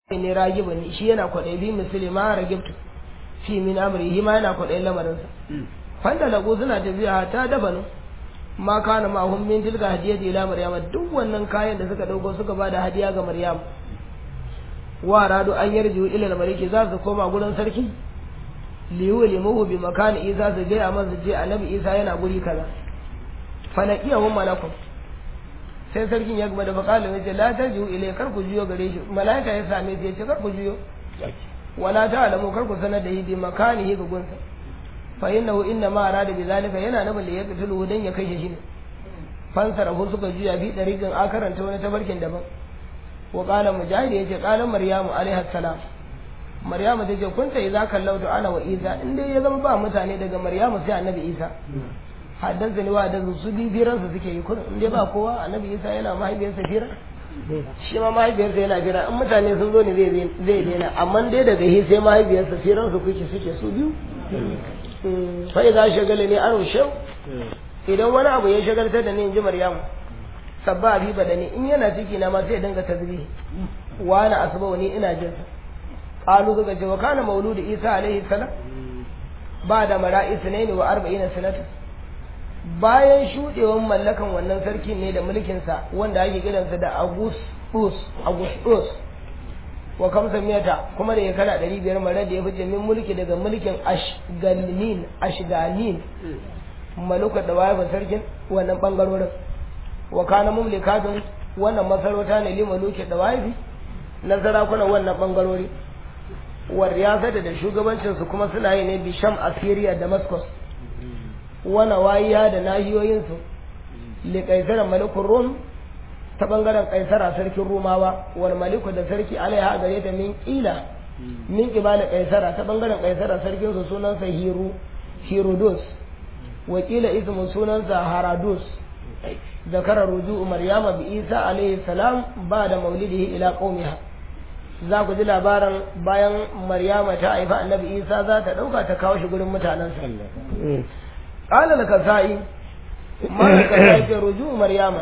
ne ragiba ne shi yana kwaɗayi bi misali ma ragibtu fi min amri shi ma yana kwaɗayin lamarinsa fanda lagu suna tafiya ta dabanu ma kana ma hum min tilka hadiyati ila maryama duk wannan kayan da suka dauko suka bada hadiya ga maryam wa radu an yarju ila maliki za su koma gurin sarki liyu limuhu bi makani isa su ga amma su je annabi isa yana guri kaza falaqiyahu malakun sai sarkin ya gaba da bakala ya ce la tarju ilai kar ku juyo gare shi malaika ya same shi ya ce kar ku juyo wala ta'lamu kar ku sanar da yi bi makanihi ga gunsa fa innahu inna ma arada bi zalika yana nabin da ya qatulu dan ya kashe shi ne fansara hu suka juya bi dariqin akaranta wani tabarkin daban wa qala mujahid yace qala maryamu alaiha salam maryamu tace kunta idza kallautu ana wa isa in dai ya zama ba mutane daga maryamu sai annabi isa haddasa ni wa da su bi firan su suke yi kurin in dai ba kowa annabi isa yana mahaifiyarsa fira shi ma mahaifiyarsa yana fira in mutane sun zo ne zai zai daina amma dai daga hi sai mahaifiyarsa firan su kuke suke su biyu fa idza shagala ne an shau idan wani abu ya shagaltar da ni in ji maryamu sabba bi badani in yana ciki na ma sai dinga tasbihi wa ana asba ni ina jin sa qalu suka ce wa kana mauludu isa alaihi salam ba da mara'is ne wa arba'ina sanata bayan shudewan mallakan wannan sarki ne da mulkinsa wanda ake kiransa da augustus augustus wa kamsa miyata kuma da ya kana ɗari biyar mara da ya fice min mulki daga mulkin ashgalin ashgalin maluka da wayar sarkin wannan bangarorin wa kana mumlikatun wannan masarauta ne li maluki da wayabi na sarakunan wannan bangarori wa riyasata da shugabancinsu kuma suna yi ne bisham assyria damascus wana wayiya da nahiyoyinsu li kaisarar malikun rum ta bangaren kaisara sarkin rumawa wal maliku da sarki alaiha gare ta min kila min kibala kaisara ta bangaren kaisara sarkin su sunansa hiru hirudus wakila ismu sunansa haradus zakara ruju'u maryama bi isa alaihi salam ba da maulidihi ila qaumiha za ku ji labarin bayan maryama ta haifa annabi isa za ta dauka ta kawo shi gurin mutanensa قال الكسائي ما الكسائي في رجوع مريم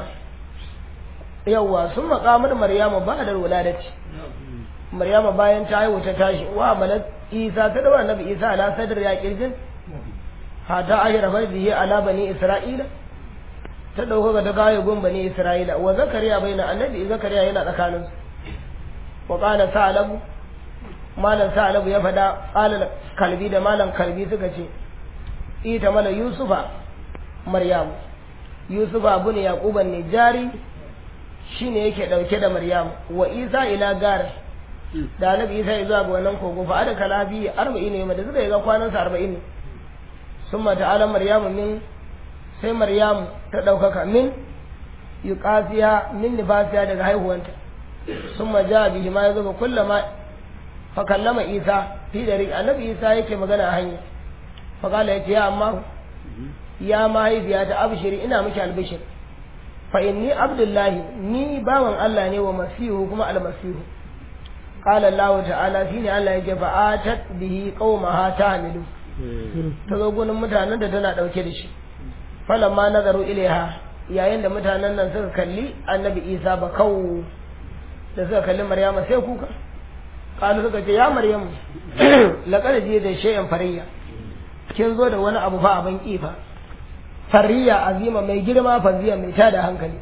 يوا ثم قامت مريم بعد الولادة مريم bayan ta haihu ta tashi wa malat Isa ta dawo annabi Isa ala sadr ya kirjin hata ahira farzihi ala bani Isra'ila ta dauko ga ta kawo gun bani Isra'ila wa zakariya baina annabi zakariya yana tsakanin su wa qala sa'labu malan sa'labu ya fada qala kalbi da malan kalbi suka ce ita mana yusufa maryamu yusufa abu ne yaquban ne jari shine yake dauke da maryamu wa isa ila gar da annabi isa ya zuwa ga wannan kogo fa ada kalabi 40 ne da suka yi ga kwanan sa 40 ne summa ta'ala maryamu min sai maryamu ta daukaka min yuqasiya min nifasiya daga haihuwanta summa ja bihi ma yazo kullama fa kallama isa fi dari annabi isa yake magana a hanya faƙala ya ce ya amma ya mahaifiya ta abshiri ina miki albishir fa inni abdullahi ni bawan Allah ne wa masihu kuma almasihu qala Allah ta'ala shine Allah yake fa atat bihi qaumaha tahmilu ta zo gunin mutanen da tana dauke da shi falamma nazaru ilaiha yayin da mutanen nan suka kalli annabi Isa ba kawo da suka kalli Maryama sai kuka qalu suka ce ya Maryamu laqad ji da shay'an fariyya kin zo da wani abu fa abin kifa fariya azima mai girma faziya mai tada hankali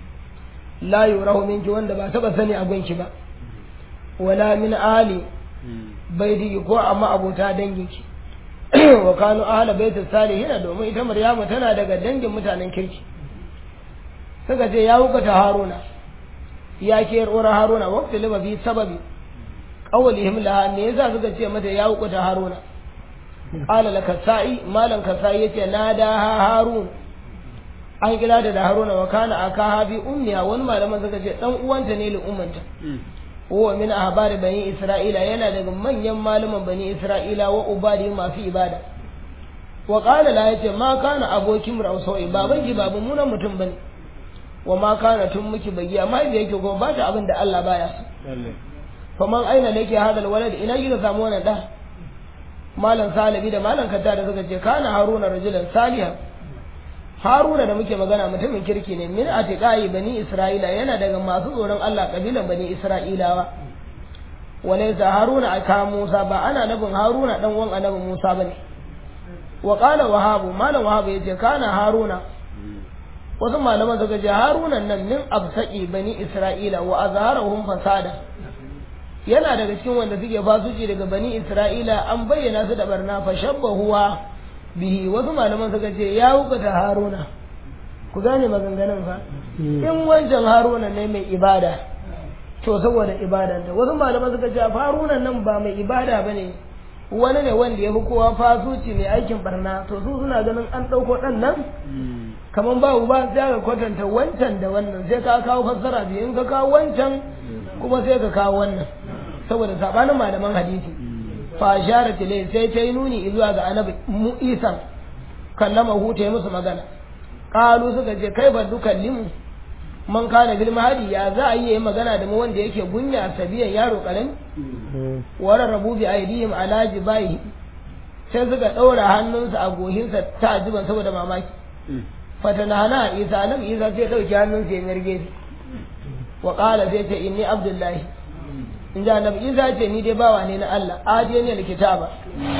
la yurahu minki wanda ba taba sani a gunki ba wala min ali baiti ko amma abota danginki wa kanu ahla baiti salihin domin ita maryamu tana daga dangin mutanen kirki suka ce ya wuka ta haruna ya ke ura haruna waqti liba bi sababi qawlihim laha ne yasa suka ce mata ya wuka ta haruna qala la kasai malan kasai yace nada ha harun an kira da haruna wa kana akaha bi ummiya wani malaman suka ce dan uwanta ne li ummanta huwa min ahbari bani isra'ila yana daga manyan malaman bani isra'ila wa ubadi masu ibada wa qala la yace ma kana abokin rausoi baban ki babu munan mutum bane wa ma kana tun miki bagiya amma da yake ko ba ta abin da Allah baya so faman aina lake hadal walad ina kika samu wannan da malam salibi da malam kadda da suka ce kana haruna rajulan salihan haruna da muke magana mutumin kirki ne min atiqai bani isra'ila yana daga masu tsoron Allah kabilan bani isra'ilawa walaysa haruna aka musa ba ana nabin haruna dan uwan annabi musa bane wa qala wahabu malam wahabu yace kana haruna wasu malaman suka ce haruna nan min absaqi bani isra'ila wa azharahum fasada yana daga cikin wanda suke fasuci daga bani isra'ila an bayyana su da barna fa shabbahuwa bihi wasu malaman suka ce ya hukata haruna ku gane maganganun fa in wancan haruna ne mai ibada to saboda ibadanta wasu malaman suka ce haruna nan ba mai ibada bane wani ne wanda ya fi kowa fasuci mai aikin barna to su suna ganin an ɗauko ɗan nan kamar babu ba sai ka kwatanta wancan da wannan sai ka kawo fassara biyu in ka kawo wancan kuma sai ka kawo wannan saboda sabanin malaman hadisi fa ashara tilai sai ta yi nuni zuwa ga annabi mu isan kallama hu ta yi musu magana qalu suka ce kai ba dukallimu man kana bil mahadi ya za a yi magana da mu wanda yake gunya sabiyan yaro karami wara rabu bi aidihim ala jibai sai suka daura hannunsa a gohinsa ta ajiban saboda mamaki fatanahana isa nan isa sai dauki hannunsa ya mirge wa qala sai ce inni abdullahi in ji annabi isa ce ni dai bawa ne na Allah ajiye ne kitaba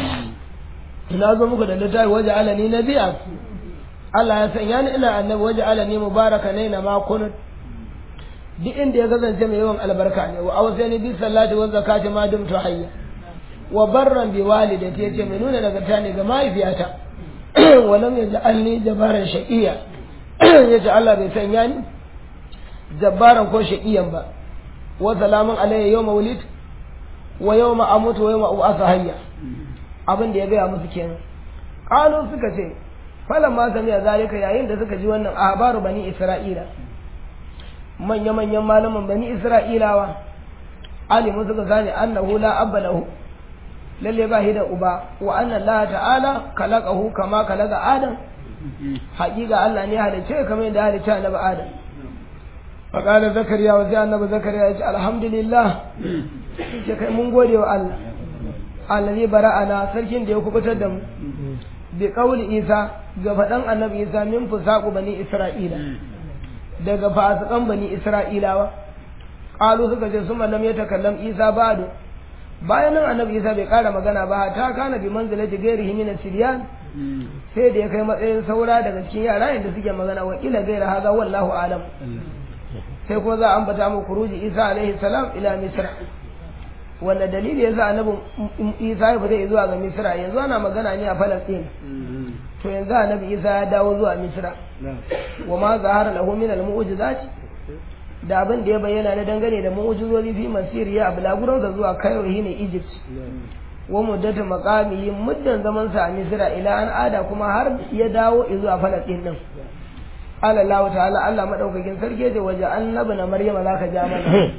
ina zo muku da littafi waje alani na biya Allah ya sanya ni ina annabi waje alani mubaraka ne na makunut duk inda ya kasance mai yawan albarka ne wa awsani bi sallati wa zakati ma dumtu hayya wa barran bi walidati yace mai nuna nagarta ne ga mahaifiyata wa lam yaj'alni jabaran shaqiya yace Allah bai sanya ni jabbaran ko shaqiyan ba wa salamun alayya yawma wulid wa yawma amutu wa yawma ub'atha hayya abin da ya gaya musu kenan qalu suka ce falan ma samiya zalika yayin da suka ji wannan ahbaru bani isra'ila manya manyan malaman bani isra'ilawa alimu suka gane annahu la abba lahu lalle ba shi da uba wa anna allah ta'ala khalaqahu kama khalaqa adam haƙiƙa Allah ne halice kamar yadda halice annabi adam فقال زكريا وزي النبي زكريا يقول الحمد لله ce kai mun gode wa Allah allazi bara'ana sarkin da ya kubutar da mu bi qauli isa ga fadan annabi isa min fusaqu bani isra'ila daga fasikan bani isra'ilawa qalu suka ce summa lam yatakallam isa ba'du bayan nan annabi isa bai kara magana ba ta kana bi manzilati ghairihi min as-sibyan sai da ya kai matsayin saura daga cikin yara inda suke magana wa kila gaira haza wallahu alam sai kuma za a ambata mu kuruji isa alaihi salam ila misra wanda dalili yasa annabi isa ya fita zuwa ga misra yanzu ana magana ne a falastin to yanzu annabi isa ya dawo zuwa misra wa ma zahara lahu min al mu'jizat da abin da ya bayyana na dangane da mu'jizozi fi masiriya a bulaguransa zuwa cairo ne egypt wa muddatu maqamihi muddan zaman sa a misra ila an ada kuma har ya dawo zuwa falastin din qala allah ta'ala allah madaukakin sarki ce waje annabi na maryama zaka ja mana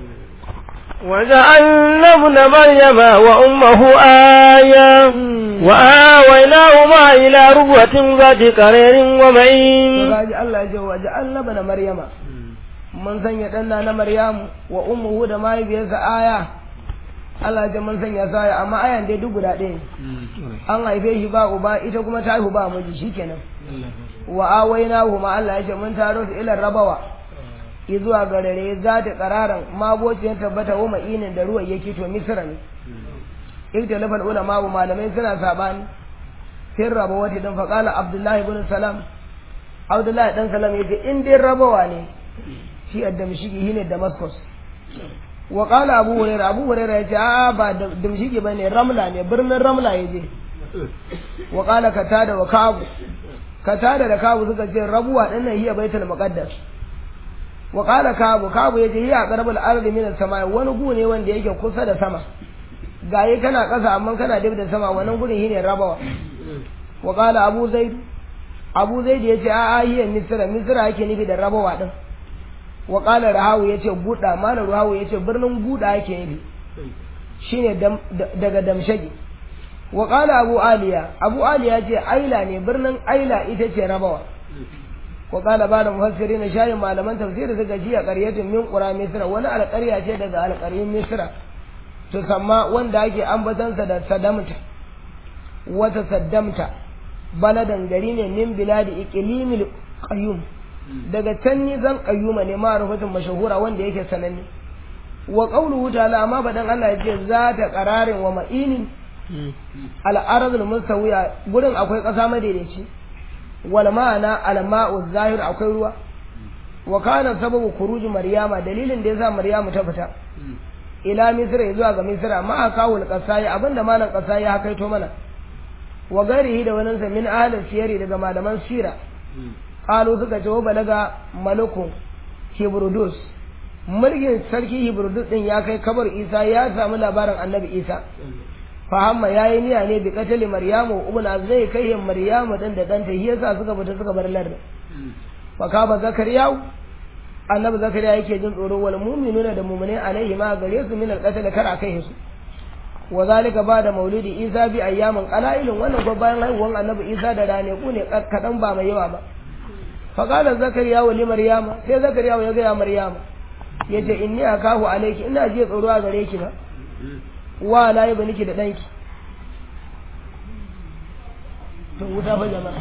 وجعلنا ابن مريم وأمه آية وآويناهما إلى ربوة ذات قرير ومعين kaji Allah ya ce waje annabi na maryama mun sanya danna na maryamu wa ummuhu da mahaifiyarsa aya Allah ya ce mun sanya sa aya amma ayan dai duk guda ɗaya an haife shi ba uba ita kuma ta haihu ba miji shikenan wa awainahu ma Allah ya ce mun taro su ila rabawa zuwa ga rare za ta kararan mabocin tabbata wa ma'inin da ruwan yake to misra ne iktalafal ulama wa malamai suna sabani sai raba wata dan faqala abdullahi ibn salam abdullahi dan salam yace in dai rabawa ne shi addamshiki shine damascus wa qala abu hurairah abu hurairah yace a ba damshiki bane ramla ne birnin ramla yaje wa qala katada wa kabu katada da kabu suka ce rabuwa dinnan hiya baitul muqaddas wa qala kabu kabu yace hiya qarabul ardi min as-sama wani gu ne wanda yake kusa da sama gaye kana kasa amma kana dab da sama wannan gurin shine rabawa wa qala abu zaid abu zaid yace a a hiya misra misra yake nufi da rabawa din wa qala rahawu yace buda malam rahawu yace birnin buda yake nufi shine daga damshaki wa qala abu aliya abu aliya yace aila ne birnin aila ita ce rabawa wa qala ba'da mufassirin shayin malaman tafsiri suka ji a qaryatin min qura misra wani alƙarya ce daga alƙaryun misra to samma wanda ake ambatansa da sadamta wata saddamta baladan gari ne min biladi iqlimil qayyum daga can ni zan qayyuma ne ma rufatun mashahura wanda yake sananne wa qawluhu ta'ala amma badan Allah yace za ta qararin wa ma'inin al-ardul mustawiya gurin akwai ƙasa madaidaici wal ma'ana al-ma'u zahir akwai ruwa wa kana sababu khuruj maryama dalilin da yasa maryamu ta fita ila misra zuwa ga misra ma akawul qasai abinda malam qasai ya kaito mana wa garihi da wani min ahlin siyari daga malaman sira qalu suka ce wa balaga malukun hibrudus mulkin sarki hibrudus din ya kai kabar isa ya samu labarin annabi isa fahamma yayi niyya ne bi katali maryamu ubna zai kai maryamu dan da danta shi yasa suka fita suka bar larda fa ka ba zakariya annabi zakariya yake jin tsoro wal mu'minuna da mu'mini alaihi ma gare su min al-qatl kar akai su wa zalika bada maulidi isa bi ayyamin qala'ilun wannan ko bayan haihuwan annabi isa da rane ku ne kadan ba mai yawa ba fa qala zakariya wa li maryama sai zakariya ya ga ya maryama yace inni akahu alayki ina ji tsoro a gare ki ba wa la yi niki da danki to wuta fa jama'a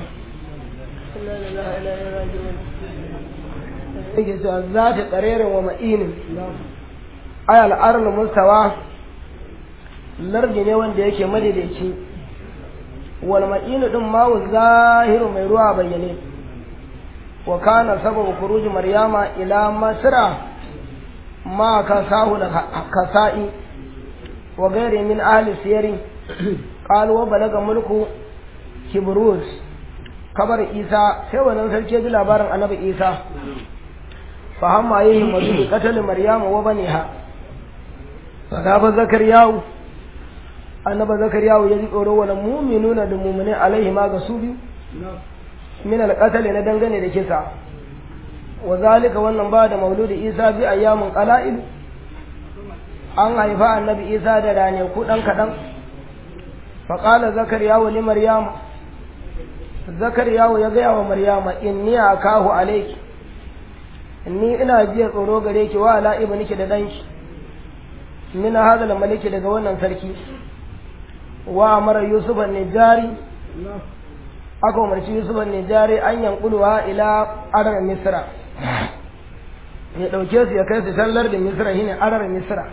yake cewa za ta ƙarerin wa ma'inin ayal arnu mustawa lardi ne wanda yake madaidaici wal ma'inu din mawu zahiru mai ruwa bayyane wa kana sababu kuruji maryama ila masra ma kasahu da kasa'i wa gairi min ahli siyari qalu wa balaga mulku kibrus kabar isa sai wannan sarki ya ji labarin annabi isa fa hamma yayi madu katal maryama wa baniha fa fa zakariyahu annaba zakariyahu ya ji tsoro wala mu'minuna da mu'mini alaihi ma ga su biyu min alqatl na dangane da kisa wa zalika wannan ba da mauludi isa bi ayyamin qala'il an haifa annabi isa da rane ku dan kadan fa qala zakariyahu li maryama zakariyahu ya gaya wa maryama inni akahu alayki inni ina jiya tsoro gare ki wa ala ibniki da danki min hadal maliki daga wannan sarki wa amara yusuf an-nijari aka umarci yusuf an-nijari an yanquluha ila arar misra ya dauke su ya kai su sallar da misra shine arar misra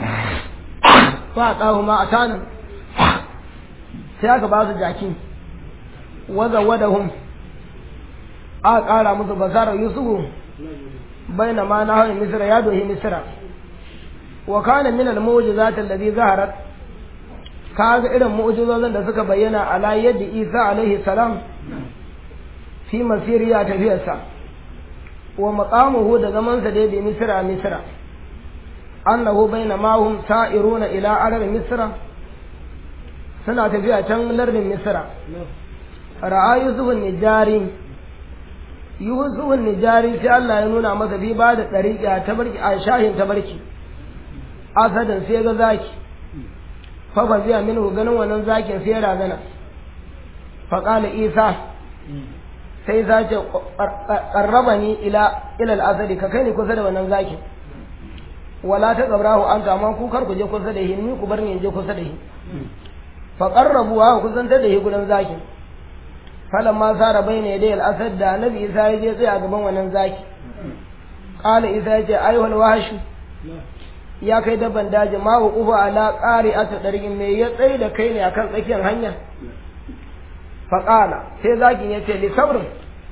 fa qahu ma atana sai aka ba su jaki waza wadahum aka kara musu basara yusufu baina ma na hawa misra ya dohi misra wa kana min al-mu'jizat alladhi zaharat kaga irin mu'jizozin da suka bayyana ala yadda Isa alaihi salam fi masiriya tafiyarsa wa maqamuhu da zaman sa da misra misra annahu baina ma hum sa'iruna ila arab misra suna tafiya can lardin misra ra'a yusufun nijari yusufun nijari sai Allah ya nuna masa bi ba da ɗariƙa ta barki a shahin ta barki asadin sai ga zaki fa ba zai minu ganin wannan zakin sai razana fa qala isa sai za ce qarraba ni ila ila al-asadi ka kai ni kusa da wannan zakin wala ta gabrahu an kama ku kar ku je kusa da shi ni ku bar ni je kusa da shi fa qarrabu wa kusantar da shi gudan zakin falan ma sara bai ne dai al'asad da annabi isa ya je tsaya gaban wannan zaki qala isa ya ce ayyuhal wahshu ya kai dabban daji ma wa qufa ala qari'ati dargin me ya tsaye da kai ne akan tsakiyar hanya fa qala sai zakin ya ce li sabrin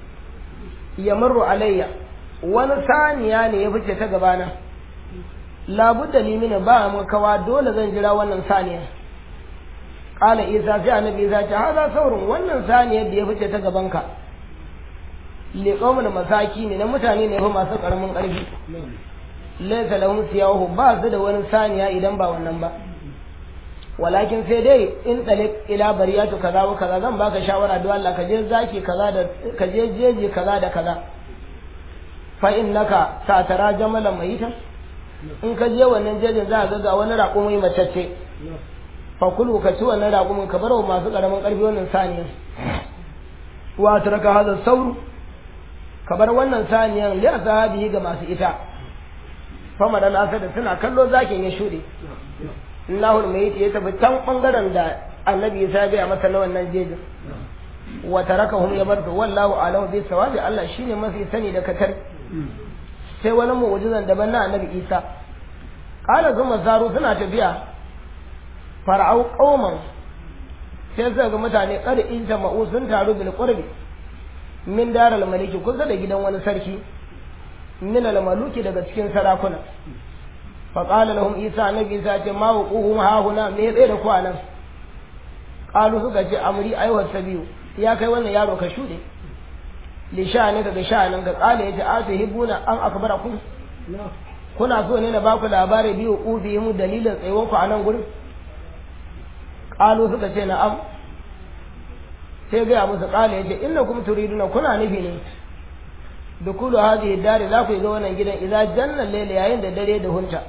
yamurru alayya wani saniya ne ya fice ta gabana labudda limina ba mu kawa dole zan jira wannan saniya Ƙala Isa sai annabi Isa ce haza saurin wannan saniyar da ya fice ta gabanka liqawmul masaki ne na mutane ne fa masu karamin ƙarfi laysa lahum siyahu ba su da wani saniya idan ba wannan ba walakin sai dai in talik ila bariyatu kaza wa kaza zan baka shawara don Allah ka je zaki kaza da ka je jeji kaza da kaza fa innaka satara jamalan mayitan in ka je wannan jejin za ka ga wani raƙumi macece fakulu ka ci wannan raƙumin ka bar wa masu ƙaramin ƙarfi wannan saniya wa taraka hada sauru ka bar wannan saniyan li ashabihi ga masu ita fama da nasa da suna kallo zakin ya shuɗe Allahul mai ya tafi can bangaren da annabi ya gaya masa na wannan jejin wa tarakahum ya bar wallahu alahu bi sawabi Allah shine mafi sani da katar sai wani mu'jizan daban na annabi Isa kala zuma zaru suna tafiya fara'au qauman sai suka ga mutane kada in jama'u sun taru bil qurbi min daral maliki kusa da gidan wani sarki min al maluki daga cikin sarakuna fa qala lahum isa nabi isa ce ma wuquhum ha huna me tsaye da ku anan qalu suka ce amri aiwa sabiyu ya kai wannan yaro ka shude li sha'ani daga sha'anin ga qala yace atahibuna an akbarakum kuna so ne na baku labari biyu ubi mu dalilin tsayuwar ku a nan gurin qalu suka ce na'am sai gaya musu qala yace innakum turiduna kuna nufi ne dukulu hadhihi dari za ku ga wannan gidan idan janna layla yayin da dare da hunta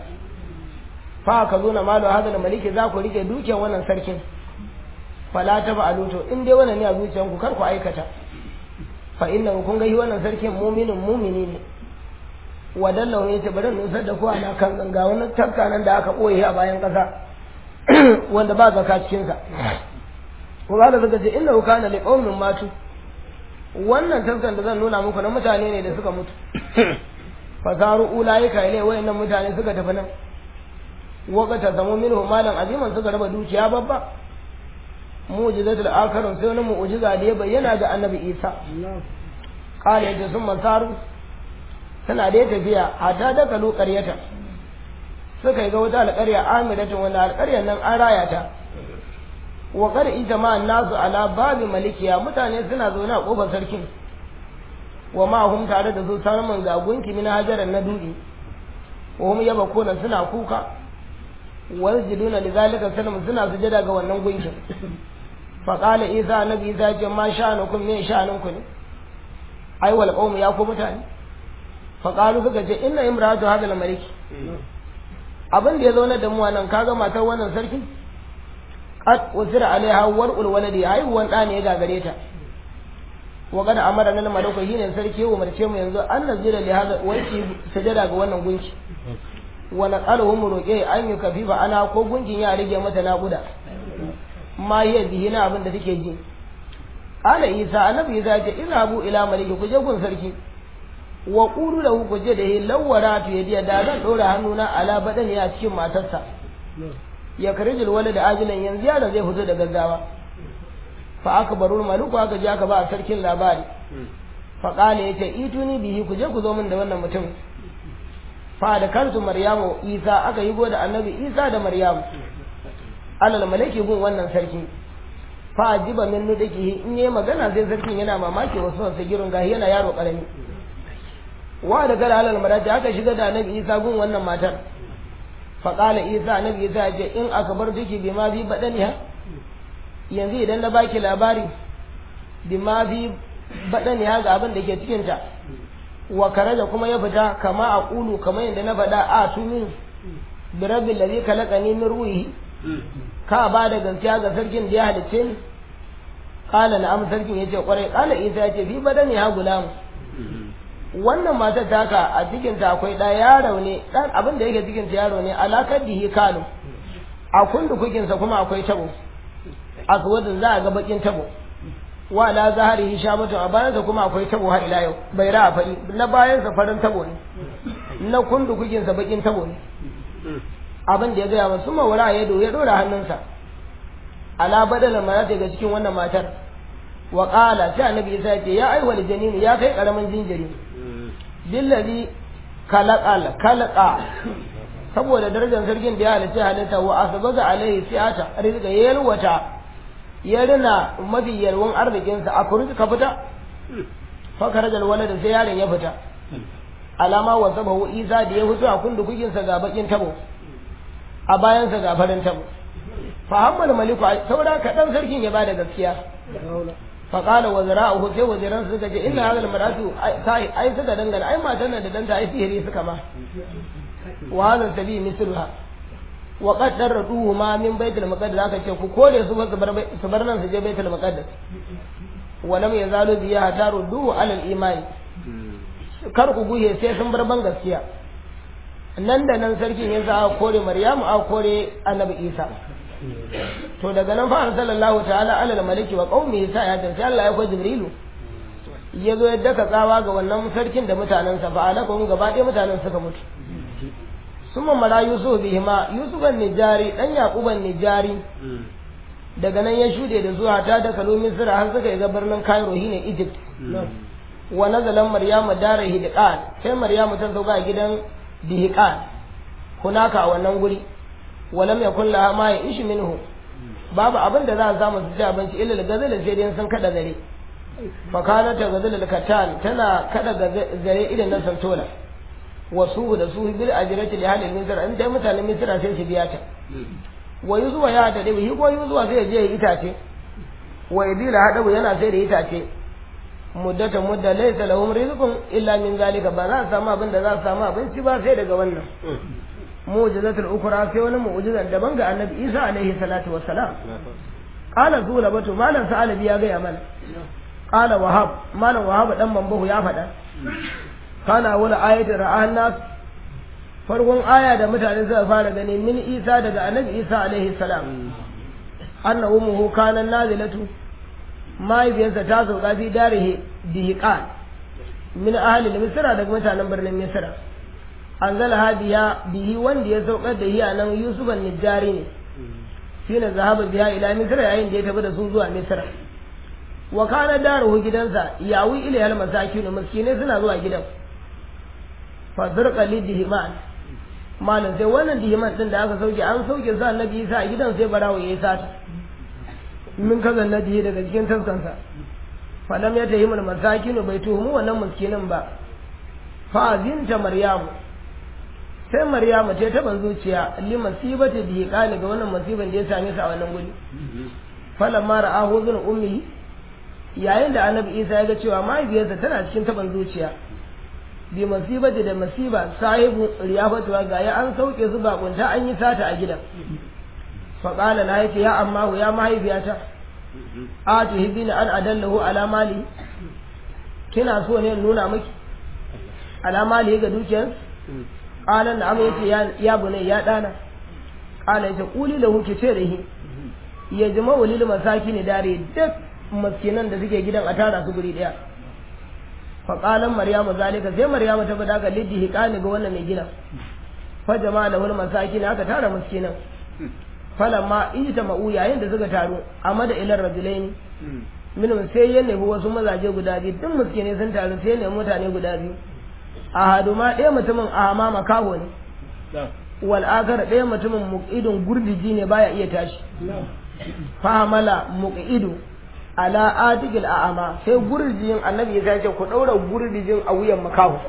fa ka zo na malu hadal maliki za ku rike dukiyar wannan sarkin fala ta ba aluto in dai wannan ne a zuciyanku kar ku aikata fa inna kun ga wannan sarkin mu'minin mu'mini ne wadallahu ya ce bari nusar da ku ana kan ganga wani tafka nan da aka ɓoye a bayan ƙasa wanda ba zaka cikinsa kuma da suka ce inna kana li qaumin matu wannan tafkan da zan nuna muku na mutane ne da suka mutu fasaru ulaika ilai wayannan mutane suka tafi nan waqata zamu minhu malan aziman suka raba dukiya babba mu'jizatul akharun sai wani mu'jiza da ya bayyana ga annabi Isa qala ya sun masaru suna da tafiya hatta da kalu ƙaryata suka yi ga wata alƙarya amiratun wanda alƙaryar nan an raya ta wa qad ijma nasu ala babi malikiya mutane suna zaune a kofar sarkin wa ma hum tare da su samun ga gunki min hajaran na dudi wa hum yabakuna suna kuka wa yajiduna lidhalika salam suna sujada ga wannan gunkin fa qala isa nabi isa ce ma sha'anukum me sha'anunku ne ai wal qawm ya ku mutane faƙalu suka ce inna imratu hadal maliki abin da ya zauna da mu nan kaga matar wannan sarki qad usira alaiha war'ul waladi haihuwan ɗa ne ya gagare ta wa qad amara lana malaku shine sarki ya umarce mu yanzu an nazira li hada wai ki sajada ga wannan gunki wa naqaluhu mu roƙe an yi kafifa ana ko gunkin ya rage mata naƙuda ma hiya bihi na abin da take ji qala isa annabi isa ya ce izhabu ila maliki ku je gun sarki wa ƙuru da ku je da yi lawara tu ya da zan ɗora hannuna ala baɗani a cikin matarsa ya kari wala da ajilan yanzu yaro zai fito da gaggawa fa aka baro maluku aka je aka ba a sarkin labari fa ƙala ya ce ituni bihi ku je ku zo min da wannan mutum fa da kansu maryamu isa aka yi da annabi isa da maryamu alal malaki gun wannan sarki fa ajiba min nudikihi in yayi magana sai sarkin yana mamaki wasu wasu girin gahi yana yaro karami wa da gara alal marati aka shiga da annabi isa gun wannan matar fa qala isa annabi isa ya ce in aka bar duki bi ma bi badaniha yanzu idan na baki labari bi ma bi badaniha ga abin da ke cikin ta wa karaja kuma ya fita kama a kulu kamar yadda na faɗa a tumin bi rabbil ladhi khalaqani min ruhi ka ba da gaskiya ga sarkin da ya halicce ni qala na'am sarkin yace kwarai qala isa yace bi badaniha gulam wannan matar taka a cikinta akwai ɗa yaro ne ɗan abin da yake cikinta yaro ne alakar dihi kalu a kundu kukinsa kuma akwai tabo a suwadin za a ga bakin tabo wa la zahari hishamatu a bayansa kuma akwai tabo har ila yau bai ra fari na bayansa farin tabo ne na kundu kukinsa bakin tabo ne abin da ya gaya masu mawara ya ya dora hannunsa ala badala mara daga cikin wannan matar wa qala sai annabi isa ya ce ya aiwal janini ya kai karamin jinjiri billazi kalaqal kalaqa saboda darajar sarkin da ya halitta halitta wa asbaga alaihi siyata rizqa yalwata ya rina mafi yalwan arzikinsa a kurji ka fita fa rajal walada sai yaron ya fita alama wa sabahu isa da ya fito a kundu kuginsa ga bakin tabo a bayansa ga farin tabo fa hammal maliku saura kaɗan sarkin ya bada gaskiya فقال وزراؤه sai waziran suka ce inna hadal maratu ai suka dangana ai matan nan da danta ai sihiri suka ma wa hadal sabi misluha wa qad darruhu ma min baitul maqdis aka ce ku kore su su bar su bar nan su je baitul maqdis wa lam yazalu bi yahtaru duhu alal imani kar ku guye sai sun bar ban gaskiya nan da nan sarkin ya sa kore maryamu a kore annabi isa to daga nan fa sallallahu ta'ala alal maliki wa qaumihi sa ya tafi Allah ya ko jibrilu ya zo ya daka tsawa ga wannan sarkin da mutanensa fa alaka gaba ɗaya mutanen suka mutu summa mala yusuf bihima yusufan nijari dan yaquban nijari daga nan ya shude da zuwa ta da kalo misra har suka ga birnin cairo shine egypt wa nazalan maryamu dara hidqan sai maryamu ta sauka a gidan dihqan hunaka a wannan guri walam yakun laha ma ishi minhu babu abin da za a samu su ci abinci illa da gazala sai dai sun kada gare fa kana ta gazala katan tana kada gare irin na santola wasu da su bil ajrati li halil misra in dai mutanen misra sai su biya ta wa yuzuwa ya da dai ko yuzuwa sai je itace wa idila hadabu yana sai da itace muddata mudda laysa lahum rizqun illa min zalika ba za su samu abin da za su samu abinci ba sai daga wannan mu'jizatul ukra sai wani mu'jizan daban ga annabi Isa alaihi salatu wassalam qala zulabatu malam sa'alabi ya gaya mana qala wahab malam wahab dan mambahu ya faɗa kana wala ayatu ra'an nas farkon aya da mutane suka fara gani min Isa daga annabi Isa alaihi salam anna ummuhu kana nazilatu mahaifiyarsa ta sauka fi darihi dihiqan min ahli misra daga mutanen birnin misra anzala hadiya bihi wanda ya saukar da hiya nan yusufan nijari ne shine zahaba biya ila misra yayin da ya tafi da su zuwa misra wa kana daruhu gidansa yawi ila al masakin miskinai suna zuwa gidan fa zurqa lidhiman malam sai wannan dihiman din da aka sauke an sauke sa annabi Isa a gidan sai barawo yayi sata min kaza nadihi daga cikin taskansa fa lam yatahim al masakin bai tuhumu wannan miskinin ba fa azinta maryamu sai maryamu ta taban zuciya li masibati bi qali ga wannan musiban da ya same su a wannan guri falan ma ra'ahu zun ummi yayin da annabi isa ya ga cewa mahaifiyarsa tana cikin taban zuciya bi masibati da masiba sahibu riyafatu ga ya an sauke su bakunta an yi sata a gidan fa qala la yace ya amma ya mahaifiyata a tuhibbina an adallahu ala mali kina so ne nuna miki ala mali ga dukiyarsa qala na'am yace ya ya bunai ya dana qala yace quli lahu ki ce da shi ya jama walil masakin dare duk maskinan da suke gidan a tara su guri daya fa qalan maryamu zalika sai maryamu ta bada ga liddi hiqani ga wannan mai gidan fa jama'a lahu masakin aka tara maskinan falamma ijta ma'u yayin da suka taru amma da ilar rajulaini minhum sai ya nemi wasu mazaje guda biyu duk miskinai sun taru sai ya nemi mutane guda biyu a hadu ma ɗaya mutumin a ma makaho ne wal akar ɗaya mutumin muqidun gurdiji ne baya iya tashi famala muqidu ala atigil a'ama sai gurdijin annabi ya ce ku daura gurdijin a wuyan makaho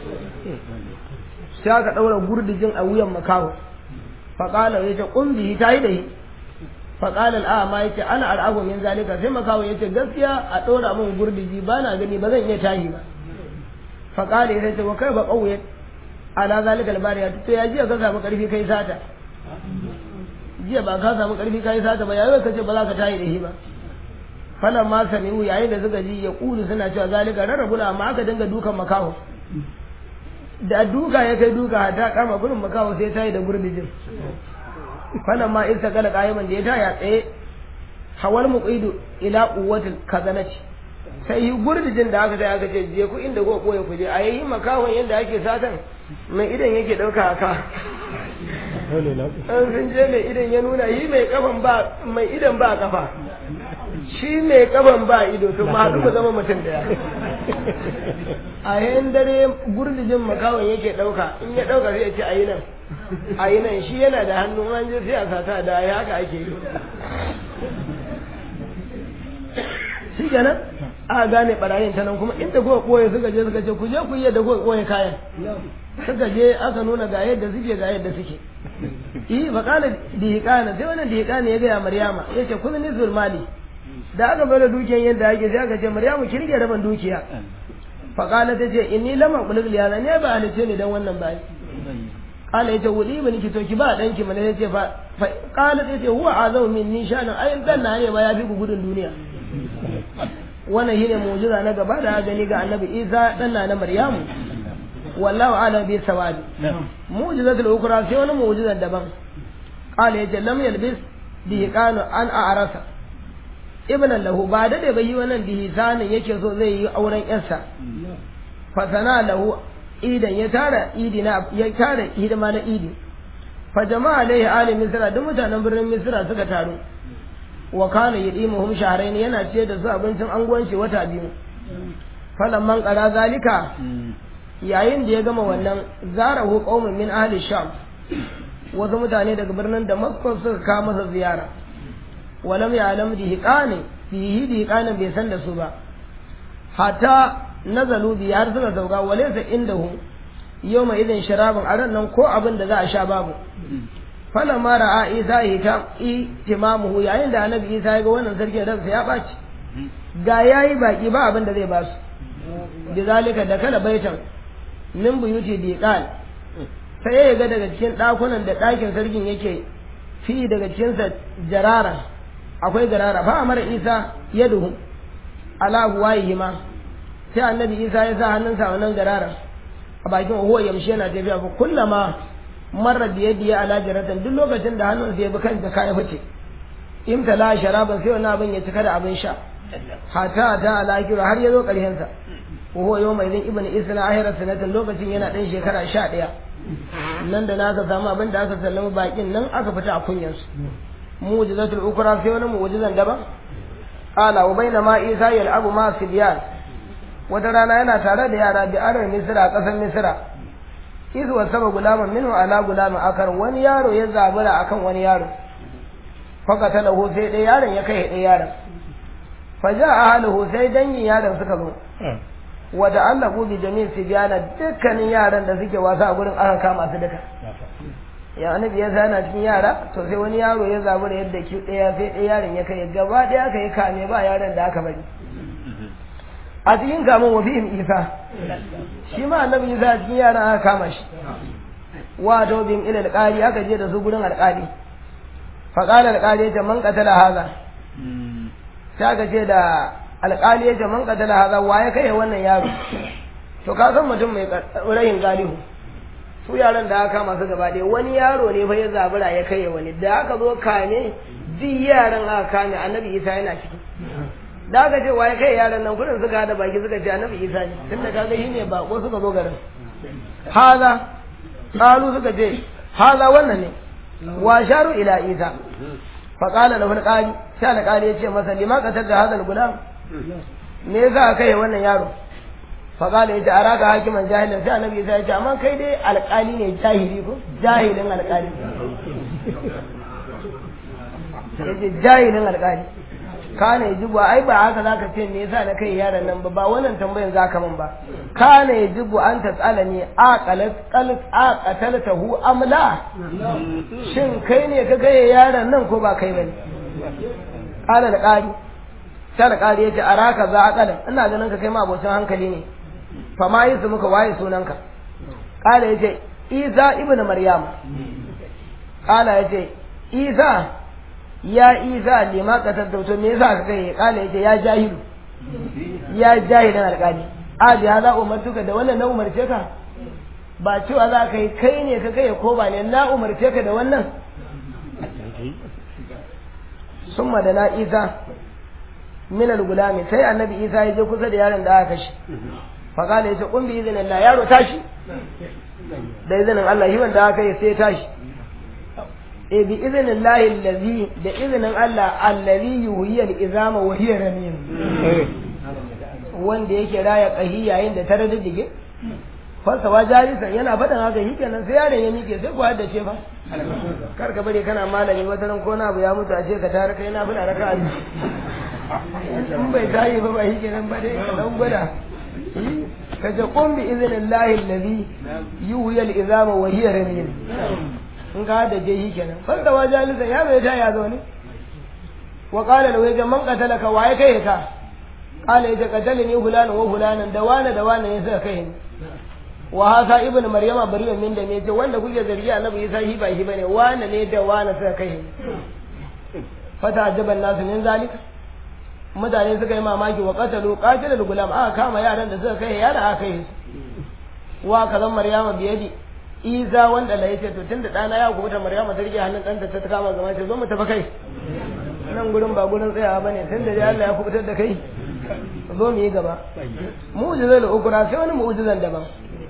sai aka daura gurdijin a wuyan makaho faqala yace qum bihi tayi da shi faqala al'ama yace ana al'abu min zalika sai makaho yace gaskiya a daura min gurdiji bana gani ba zan iya tashi ba faƙali ya ce wa kai ba ƙauye ala zalika albariya to ya jiya ka samu ƙarfi kai sata jiya ba ka samu ƙarfi kai sata ba yayin ka ce ba za ka tayi da shi ba falan ma sami'u yayin da suka ji ya ƙulu suna cewa zalika rarrabuna amma aka dinga dukan makaho da duka ya kai duka ta kama gurin makaho sai tayi da gurbijin falan ma isa kala qa'iman da ya taya tsaye hawal muqidu ila quwwatil kazanati sai yi gurdijin da aka sai aka ce je ku inda ko koya ku je a yayi makawon yadda ake satan mai idan yake dauka haka an sun je mai idan ya nuna yi mai kafan ba mai idan ba kafa shi mai kafan ba ido to ma haɗu zama mutum daya a yayin dare gurdijin makawon yake dauka in ya dauka sai ya ce ayi nan ayi nan shi yana da hannu an je sai a sata da ya haka ake yi shi kenan a gane barayin ta nan kuma inda kuka koye suka je suka ce ku je ku yi yadda kuka koye kayan suka je aka nuna ga yadda suke ga yadda suke yi fa kana dihiqana sai wannan dihiqana ya ga maryama yace kun nizul mali da aka bada dukiyan yadda ake sai aka ce maryamu ki rike raban dukiya fa kana ta ce inni lama qulul ya ne ba halice ne dan wannan bai kala yace wuli ba niki to ki ba danki mana yace fa kala yace huwa azamu minni shana ayin dan na ne ba ya fi gudun duniya wannan shine mu'jiza na gaba da gani ga annabi Isa dan na Maryamu wallahu a'lam bi sawabi mu'jizatul ukra sai wani mu'jiza daban qala yace lam yalbis bi qanu an a'rasa ibnan lahu ba da da bai wannan bihisanin yake so zai yi auren yarsa fa sana lahu idan ya tara idi na ya tara hidima na idi fa jama'a alaihi ali misra duk mutanen birnin misra suka taru wa kana yidimuhum shahrayn yana ce da su abincin anguwanci wata biyu falamman qara zalika yayin da ya gama wannan zarahu qaumun min ahli sham wasu mutane daga birnin damascus suka kawo masa ziyara walam ya'lam dihiqani fihi dihiqani bai san da su ba hatta nazalu bi har suka sauka walaysa indahu yawma idin sharabun a ran nan ko abin da za a sha babu falamma ra'a isa ihtimamuhu yayin da annabi isa ya ga wannan sarkin ransa ya baci ga yayi baki ba abin da zai ba su bizalika da kala baitan min buyuti diqal sai ya ga daga cikin dakunan da dakin sarkin yake fi daga cikin sa jarara akwai garara fa amara isa yaduhu ala huwayhima sai annabi isa ya sa hannunsa wannan garara a bakin huwa yamshi yana tafiya fa kullama marar da yadda ya ala jaratan duk lokacin da hannun ya bi kan jaka ya fice imtala sharaban sai wani abin ya cika da abin sha hata ta alakiru har ya zo ƙarshen sa ko yau mai zan ibn isna ahira sanatin lokacin yana ɗan shekara sha ɗaya nan da na aka samu abin da aka sallama bakin nan aka fita a kunyansu mu'jizatul ukra sai wani mu'jizan daban qala wa bainama isa yal'abu ma sibyan wata rana yana tare da yara bi arar misra a ƙasar misra izu wa saba gulaman minhu ala gulamin akar wani yaro ya zabura akan wani yaro faka talahu sai ɗaya yaron ya kai ɗaya yaron fa ja ahluhu sai dangin yaron suka zo wa da Allah bi jami'in sibyana dukkanin yaran da suke wasa a gurin aka kama su duka ya annabi ya zana cikin yara to sai wani yaro ya zabura yadda ki ɗaya sai ɗaya yaron ya kai gaba ɗaya aka yi kame ba yaron da aka bari a cikin kamun wa fihim isa shi ma annabi isa a cikin yaran aka kama shi wato bin ila alƙali aka je da su gurin alƙali fa qala alƙali ya ce man qatala haza sai aka ce da alƙali ya ce man qatala haza wa ya kai wannan yaro to ka san mutum mai rayin galihu su yaran da aka kama su gaba ɗaya wani yaro ne fa ya zabura ya kai wani da aka zo kame duk yaran aka kame annabi isa yana ciki da aka ce waye kai yaran nan kudin suka hada baki suka ce annabi isa ne tun da kaga shi ne bako suka zo garin haza qalu suka ce haza wannan ne wa sharu ila isa fa qala lahu alqali sai alqali ya ce masa lima qatar da hadal gulam me yasa kai wannan yaro fa qala ya ce araka hakiman jahilin sai annabi isa ya ce amma kai dai alqali ne jahili ko jahilin alqali yace jahilin alqali kana yajibu ai ba haka zaka ce me yasa na kai yaron nan ba ba wannan tambayan zaka min ba kana yajibu an tasala ne aqalat qalat aqataltahu am la shin kai ne ka kai yaron nan ko ba kai bane kana da qari sai da qari yace araka za aqalan ina ganin ka kai ma abocin hankali ne fa ma yi su muka waye sunanka kala yace isa ibnu maryam kala yace isa ya isa lima katar da me yasa ka kai kala yace ya jahilu ya jahilan alƙali a bi hada umartuka da wannan na umarce ka ba cewa za ka yi kai ne ka kai ko ba ne na umarce ka da wannan summa da na isa min al-gulami sai annabi isa ya je kusa da yaron da aka kashe fa kala yace kun bi izinin Allah yaro tashi da izinin Allah shi wanda aka yi sai tashi e bi izinin lahi allazi da izinin Allah allazi yuhyi al-izama wa hiya ramim wanda yake raya kahi yayin da ta raddige fasawa jarisan yana faɗin haka shi kenan sai yaron ya miƙe sai ku haddace fa kar ka bari kana malami wata ran ko na abu ya mutu a ce ka tare kai na fina raka in bai tayi ba ba shi kenan ba dai ka dan gwada ka ce qum bi iznillahi allazi yuhyi al-izama wa hiya ramim in ka da je shi kenan fanta wa jalisa ya bai ta ya zo ne wa qala lahu ya man qatalaka wa ya kai ka qala ya qatalani fulana wa fulana da wana da wana ne suka kai ni wa hasa ibnu maryama bari'un min da ne ce wanda kuke zargi annabi isa shi ba shi bane wana ne da wana suka kai ni fata ajaban nasu min zalika mutane suka yi mamaki wa qatalu qatilul gulam aka kama yaran da suka kai yaran aka kai wa kazan maryama biyadi isa wanda la yace to tunda dana ya gobe maryama ta rike hannun danta ta kama zama ce zo mu tafi kai nan gurin ba gurin tsayawa bane tunda dai Allah ya kubutar da kai zo mu yi gaba mu'jizal ukra sai wani mu'jizan daban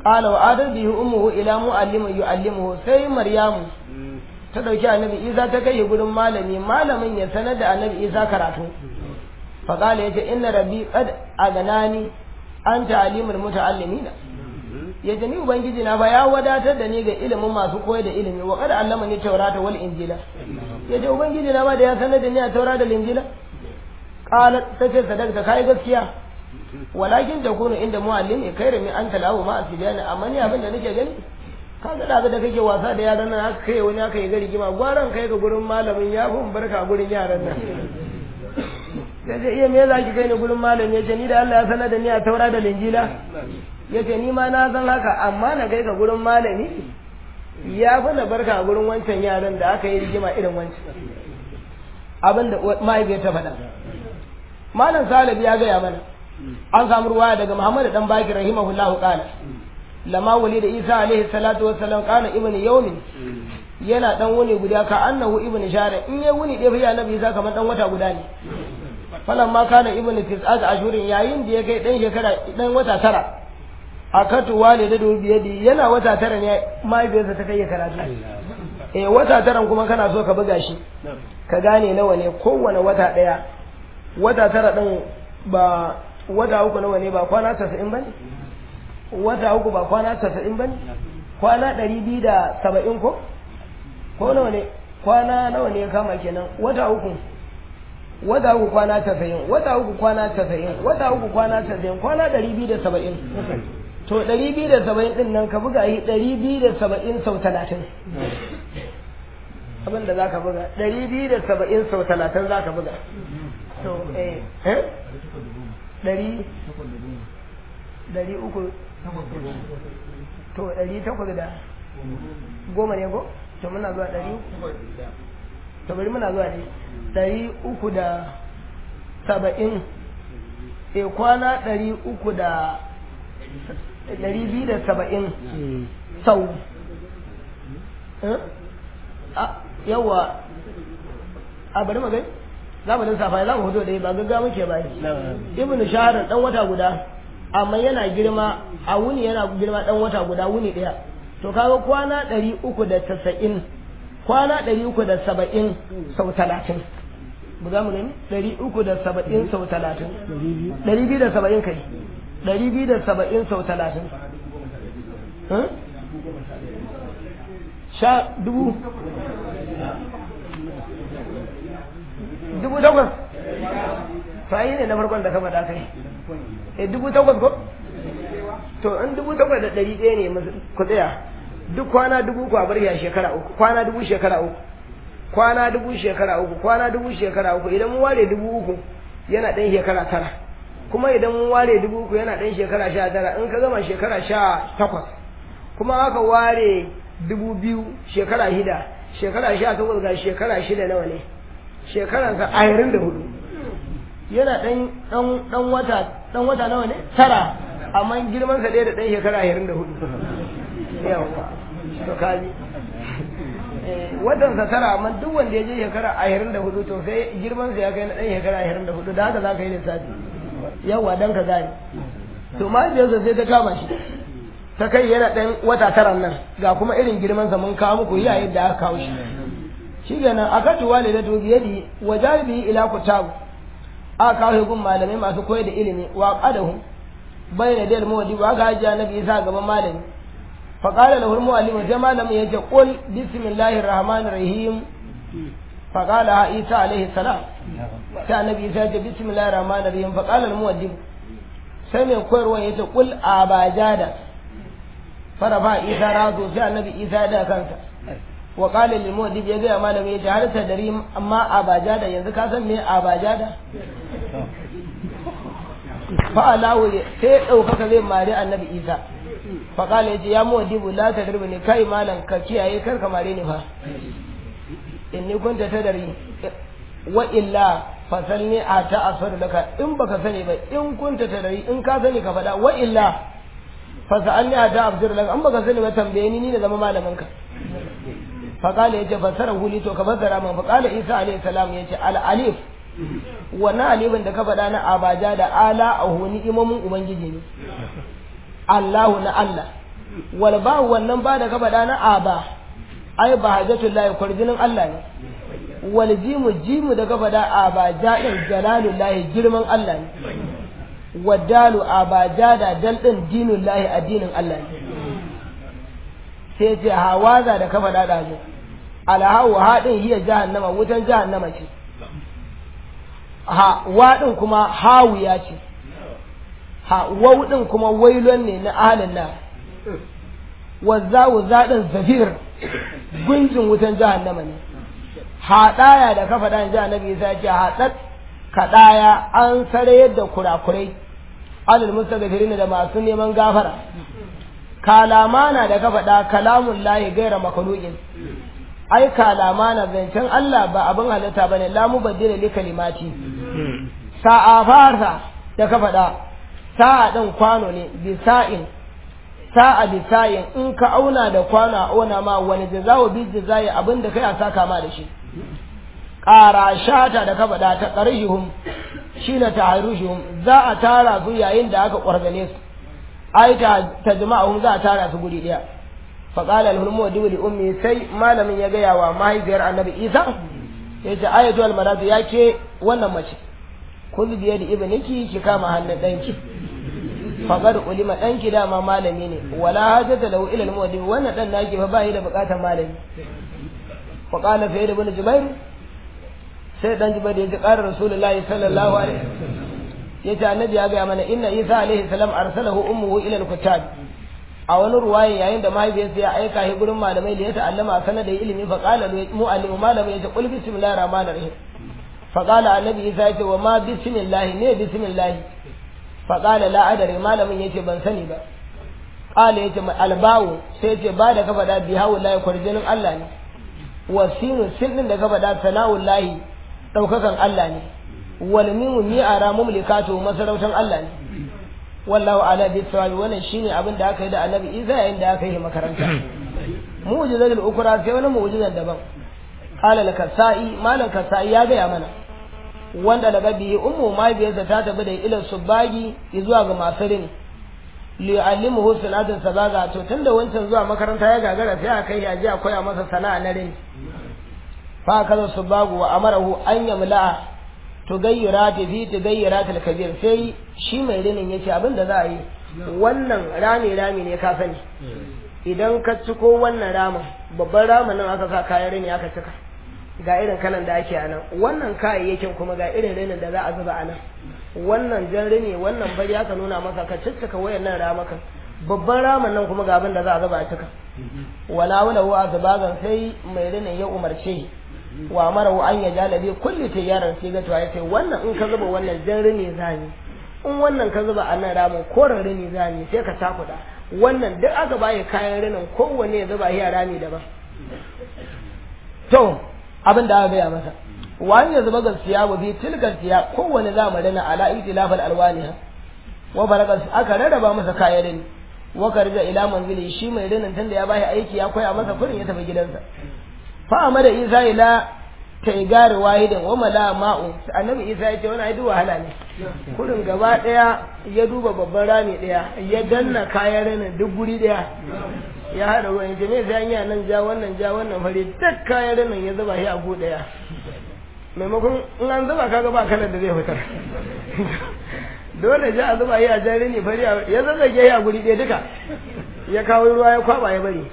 qala wa adar bihi ummuhu ila muallimin yuallimuhu sai maryamu ta dauki annabi isa ta kai gurin malami malamin ya sanar da annabi isa karatu fa qala yace inna rabbi qad aganani an ta'limul muta'allimina yace ni ubangiji na ba ya wadatar da ni ga ilimin masu koyar da ilimi wa qad allamani tawrata wal injila yace ubangiji na ba da ya sanar da ni a taurata da injila qalat tace sadaqta kai gaskiya walakin takunu inda muallimi khairu min an talawu ma asbiyani amma ni abin da nake gani ka ga da da kake wasa da yaran nan haka kai wani haka yi gari gima gwaran kai ga gurin malamin ya fi barka gurin yaran nan ya ce iya me za ki kai ni gurin malami ya ce ni da Allah ya sanar da ni a taura da linjila ya ce ni ma na san haka amma na kai ka gurin malami ya fi na barka gurin wancan yaran da aka yi rigima irin wancan abin da mahaifiyar ta faɗa malam salib ya gaya mana an samu ruwaya daga muhammad dan baki rahimahullahu qala lama wali da isa alaihi salatu wassalam kana ibnu yawmin yana dan wuni guda ka annahu ibnu shara in ya wuni dai fa annabi isa kamar dan wata guda ne falan ma kana ibnu tis'at ashurin yayin da ya kai dan shekara dan wata tara akatu walida da biyadi yana wata tara ne mahaifiyarsa ta kai ya karatu eh wata taran kuma kana so ka buga shi ka gane nawa ne kowane wata daya wata tara din ba wata uku nawa ne ba kwana 90 bane wata uku ba kwana 90 bane kwana 270 ko ko nawa ne kwana nawa ne ya kama kenan wata uku wata uku kwana 90 wata uku kwana 90 wata uku kwana 90 kwana 270 to 270 din nan ka buga yi 270 sau 30 abin da za ka buga 270 sau 30 za ka buga to eh eh ɗari ɗari uku to ɗari takwas da goma ne ko to muna zuwa ɗari uku to bari muna zuwa ne ɗari uku da saba'in e kwana ɗari uku da ɗari biyu da saba'in sau yawa a bari magai za mu lissafa za mu hudu da ba gaggawa muke ba ibn shahar dan wata guda amma yana girma a wuni yana girma dan wata guda wuni daya to kaga kwana ɗari uku da tasa'in kwana ɗari uku da saba'in sau talatin bu za mu nemi ɗari uku da saba'in sau talatin ɗari biyu da saba'in kai ɗari biyu da saba'in sau talatin sha dubu dubu takwas to ai ne na farkon da ka faɗa kai eh dubu takwas ko to in dubu takwas da ɗari ɗaya ne ku tsaya duk kwana dubu ku a bar ya shekara uku kwana dubu shekara uku kwana dubu shekara uku kwana dubu shekara uku idan mun ware dubu uku yana ɗan shekara tara kuma idan mun ware dubu uku yana ɗan shekara sha tara in ka gama shekara sha takwas kuma aka ware dubu biyu shekara shida shekara sha takwas ga shekara shida nawa ne shekaransa ashirin da hudu yana ɗan ɗan wata ɗan wata nawa ne tara amma girmansa ɗaya da ɗan shekara ashirin da hudu yawa to kaji watansa tara amma duk wanda ya je shekara ashirin da hudu to sai girmansa ya kai na ɗan shekara ashirin da hudu da haka za ka yi lissafi yawa don ka gane to mahaifiyarsa sai ta kama shi ta kai yana ɗan wata tara nan ga kuma irin girmansa mun kawo muku yayin da aka kawo shi shi kenan a katu wale da tobi yadi wa jaribi ila kutabu a kawo gun malamai masu koyar da ilimi wa qadahu bayna dal mawdi wa ga hajiya nabi isa gaban malami fa qala lahu muallim sai malamin yace qul bismillahir rahmanir rahim fa qala ha isa alaihi salam sai annabi isa yace bismillahir rahmanir rahim fa qala al muaddim sai mai koyarwa yace qul abajada farafa isa razo sai annabi isa da kansa wa qala lil mu'dib ya ga malami ya ce har ta dari amma abajada yanzu ka san me abajada fa alahu sai daukaka zai mari annabi isa fa qala ya ce ya mu'dib la tadribu ni kai malam ka kiyaye kar ka mare ni fa inni kunta tadari wa illa fasalni a ta asfar laka in baka sani ba in kunta tadari in ka sani ka faɗa wa illa fasalni a ta afsir laka in baka sani ba tambaye ni ni da zama malamin ka faƙala ya ce fassara huli to ka fassara min faƙala isa alayhi salam ya ce al'alif wannan alifin da ka faɗa na abaja da ala a huni imomin ubangiji ne allahu na allah wal ba wannan ba da ka faɗa na aba ai ba hajjatullahi kwarjinin Allah ne wal jimu jimu da ka faɗa aba jadin jalalullahi girman Allah ne wadalu aba jada dal din dinullahi addinin Allah ne sai ce hawaza da ka faɗa da zo alhawu haɗin hiya jahannama wutan jahannama ce ha waɗin kuma hawiya ce ha wauɗin kuma wailon ne na ahalin na wazzawu zaɗin zafir gunjin wutan jahannama ne haɗaya da kafa ɗan jahannabi isa ce haɗat kaɗaya an sarayar da kurakurai alal mustagfirin da masu neman gafara kalamana da kafa ɗa kalamun lahi gaira makalukin ai kalamana zancen Allah ba abin halitta bane la mubaddila li kalimati sa'a farsa da ka faɗa sa'a ɗin kwano ne bisa'in sa'a bisa'in in ka auna da kwano a auna ma wani jazawo bi jazayi abin da kai a saka ma da shi ƙara shata da ka faɗa ta ƙarshihum shi na ta za a tara su yayin da aka ƙwargane su ai ta jama'ahum za a tara su guri ɗaya faƙala alhulmu wa dubuli ummi sai malamin ya gaya wa mahaifiyar annabi isa ya ce ayatu almaratu ya ke wannan mace kuzu biye da ibniki ki kama hannun ɗanki faƙar ulima ɗanki dama malami ne wala hajjata lahu ilal muwaddi wannan ɗan naki fa bai da buƙatar malami faƙala fa da bin jubairu sai ɗan jubairu ya ji ƙarar rasulullahi sallallahu alaihi ya ce annabi ya gaya mana inna isa alaihi salam arsalahu ummuhu ila al-kuttab a wani ruwaye yayin da mahaifiyarsa ya aika shi gurin malamai da ya ta'allama sana da ilimi fa qala mu'allimu malamin ya ce qul bismillahir rahmanir rahim fa qala annabi isa ya ce wa ma bismillah ne bismillah fa qala la adari malamin yace ban sani ba qala yace albawu sai yace ba da ka faɗa bi hawlahi kwarjinin Allah ne wa sinu sin din da ka faɗa sana'ullahi daukakan Allah ne wal mimu mi ara mumlikatu masarautan Allah ne wallahu ala bi sawabi wannan shine abin da aka yi da annabi Isa yayin da aka yi makaranta mu'jizatul ukra sai wani mu'jizan daban qala al-kasai malan kasai ya ga ya mana wanda daga bihi ummu mahaifiyarsa ta tafi da ila subagi zuwa ga masu rini li yu'allimuhu sanatun sabaga to tunda wancan zuwa makaranta ya gagara sai aka yi aje a koya masa sana'a na rini fa kaza subagu wa amarahu an yamla'a tugayyira ta fi tugayyira ta kabir sai shi mai rinin yace abin da za a yi wannan rami rami ne ka sani idan ka ciko wannan ramin babban ramin nan aka sa kayan rini aka cika ga irin kalan da ake a nan wannan kayayyakin kuma ga irin rinin da za a zuba a nan wannan jan rini wannan bari aka nuna masa ka ciccika wayannan ramakan babban ramin nan kuma ga abin da za a zuba a cika wala wala wa zubagan sai mai rinin ya umarce shi wa mara an ya jalabe kulli tayyaran sai ga to ya ce wannan in ka zuba wannan jan rini zani in wannan ka zuba a nan ramin koren rini zani sai ka takuda wannan duk aka baye kayan rinin kowanne ya zuba ya rami daban to abin da aka gaya masa wani ya zuba gaskiya wa bi tilkar siya kowane zamani na ala itilafal alwaniha wa barakas aka rarraba masa kayan rini wa karja ila manzili shi mai rinin tunda ya bashi aiki ya koya masa kurin ya tafi gidansa fa amada isa ila taigari wahidin wa mala ma'u annabi isa ya ce wani aidu wahala ne kurin gaba daya ya duba babban rami daya ya danna kayan rinin duk guri daya ya hada ruwan ya ce me sai yi nan ja wannan ja wannan fari duk kayan rinin ya zuba shi a gu daya maimakon in an zuba kaga ba kalar da zai fitar dole ja a zuba shi a jan rini fari ya zazzage shi a guri daya duka ya kawo ruwa ya kwaba ya bari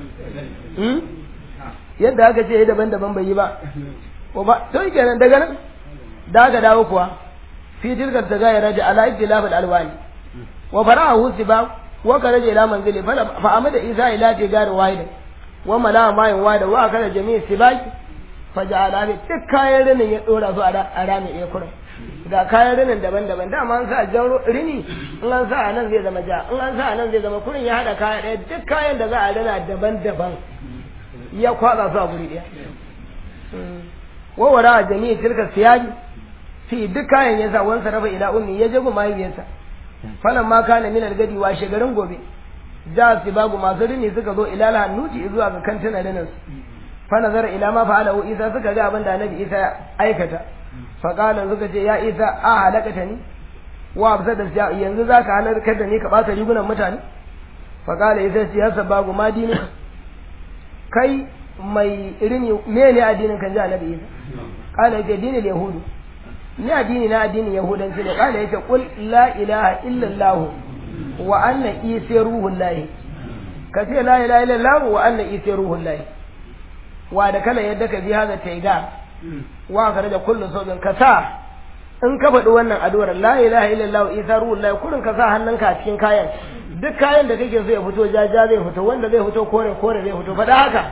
yadda aka ce daban-daban bai yi ba ko ba to kenan daga nan da aka dawo kuwa fi tilkar ta gaya raja ala ibtilaf alwani wa fara'ahu siba wa karaja ila manzili fa amada isa ila tigar wahid wa mala ma yin wada wa kana jami'i sibaki fa ja'ala bi duk kayan rinin ya dora su a rami ɗaya kurin ga kayan rinin daban-daban dama an sa jan rini in an sa a nan zai zama ja in an sa a nan zai zama kurin ya hada kaya ɗaya duk kayan da za a rina daban-daban ya kwatsa su a guri ɗaya wawara a jami'i tilka siyaji fi duk kayan ya sa wansa rafa ila ummi ya jago mahaifiyarsa falan ma kana min algadi wa garin gobe ja su bagu masu rini suka zo ila hannuti zuwa ga kantina rinin su fa nazara ila ma fa'alahu isa suka ga abin da annabi isa ya aikata fa qala suka ce ya isa a halakata ni wa absa da yanzu zaka halarkar da ni ka bata rigunan mutane fa kala ita ce ya sabagu ma dini kai mai irini me ne addinin kan ji annabi isa kala yace dinin yahudu ni addini na addinin yahudanci ne kala yace qul la ilaha illa allah wa anna isa ruhullahi ka ce la ilaha illa allah wa anna isa ruhullahi wa da kala yadda ka bi hada taiga wa ka da kullu sabin ka sa in ka faɗi wannan addu'ar la ilaha illallah isa ruhullahi kurin ka sa hannunka a cikin kayan duk kayan da kake so ya fito jaja zai fito wanda zai fito kore kore zai fito faɗa haka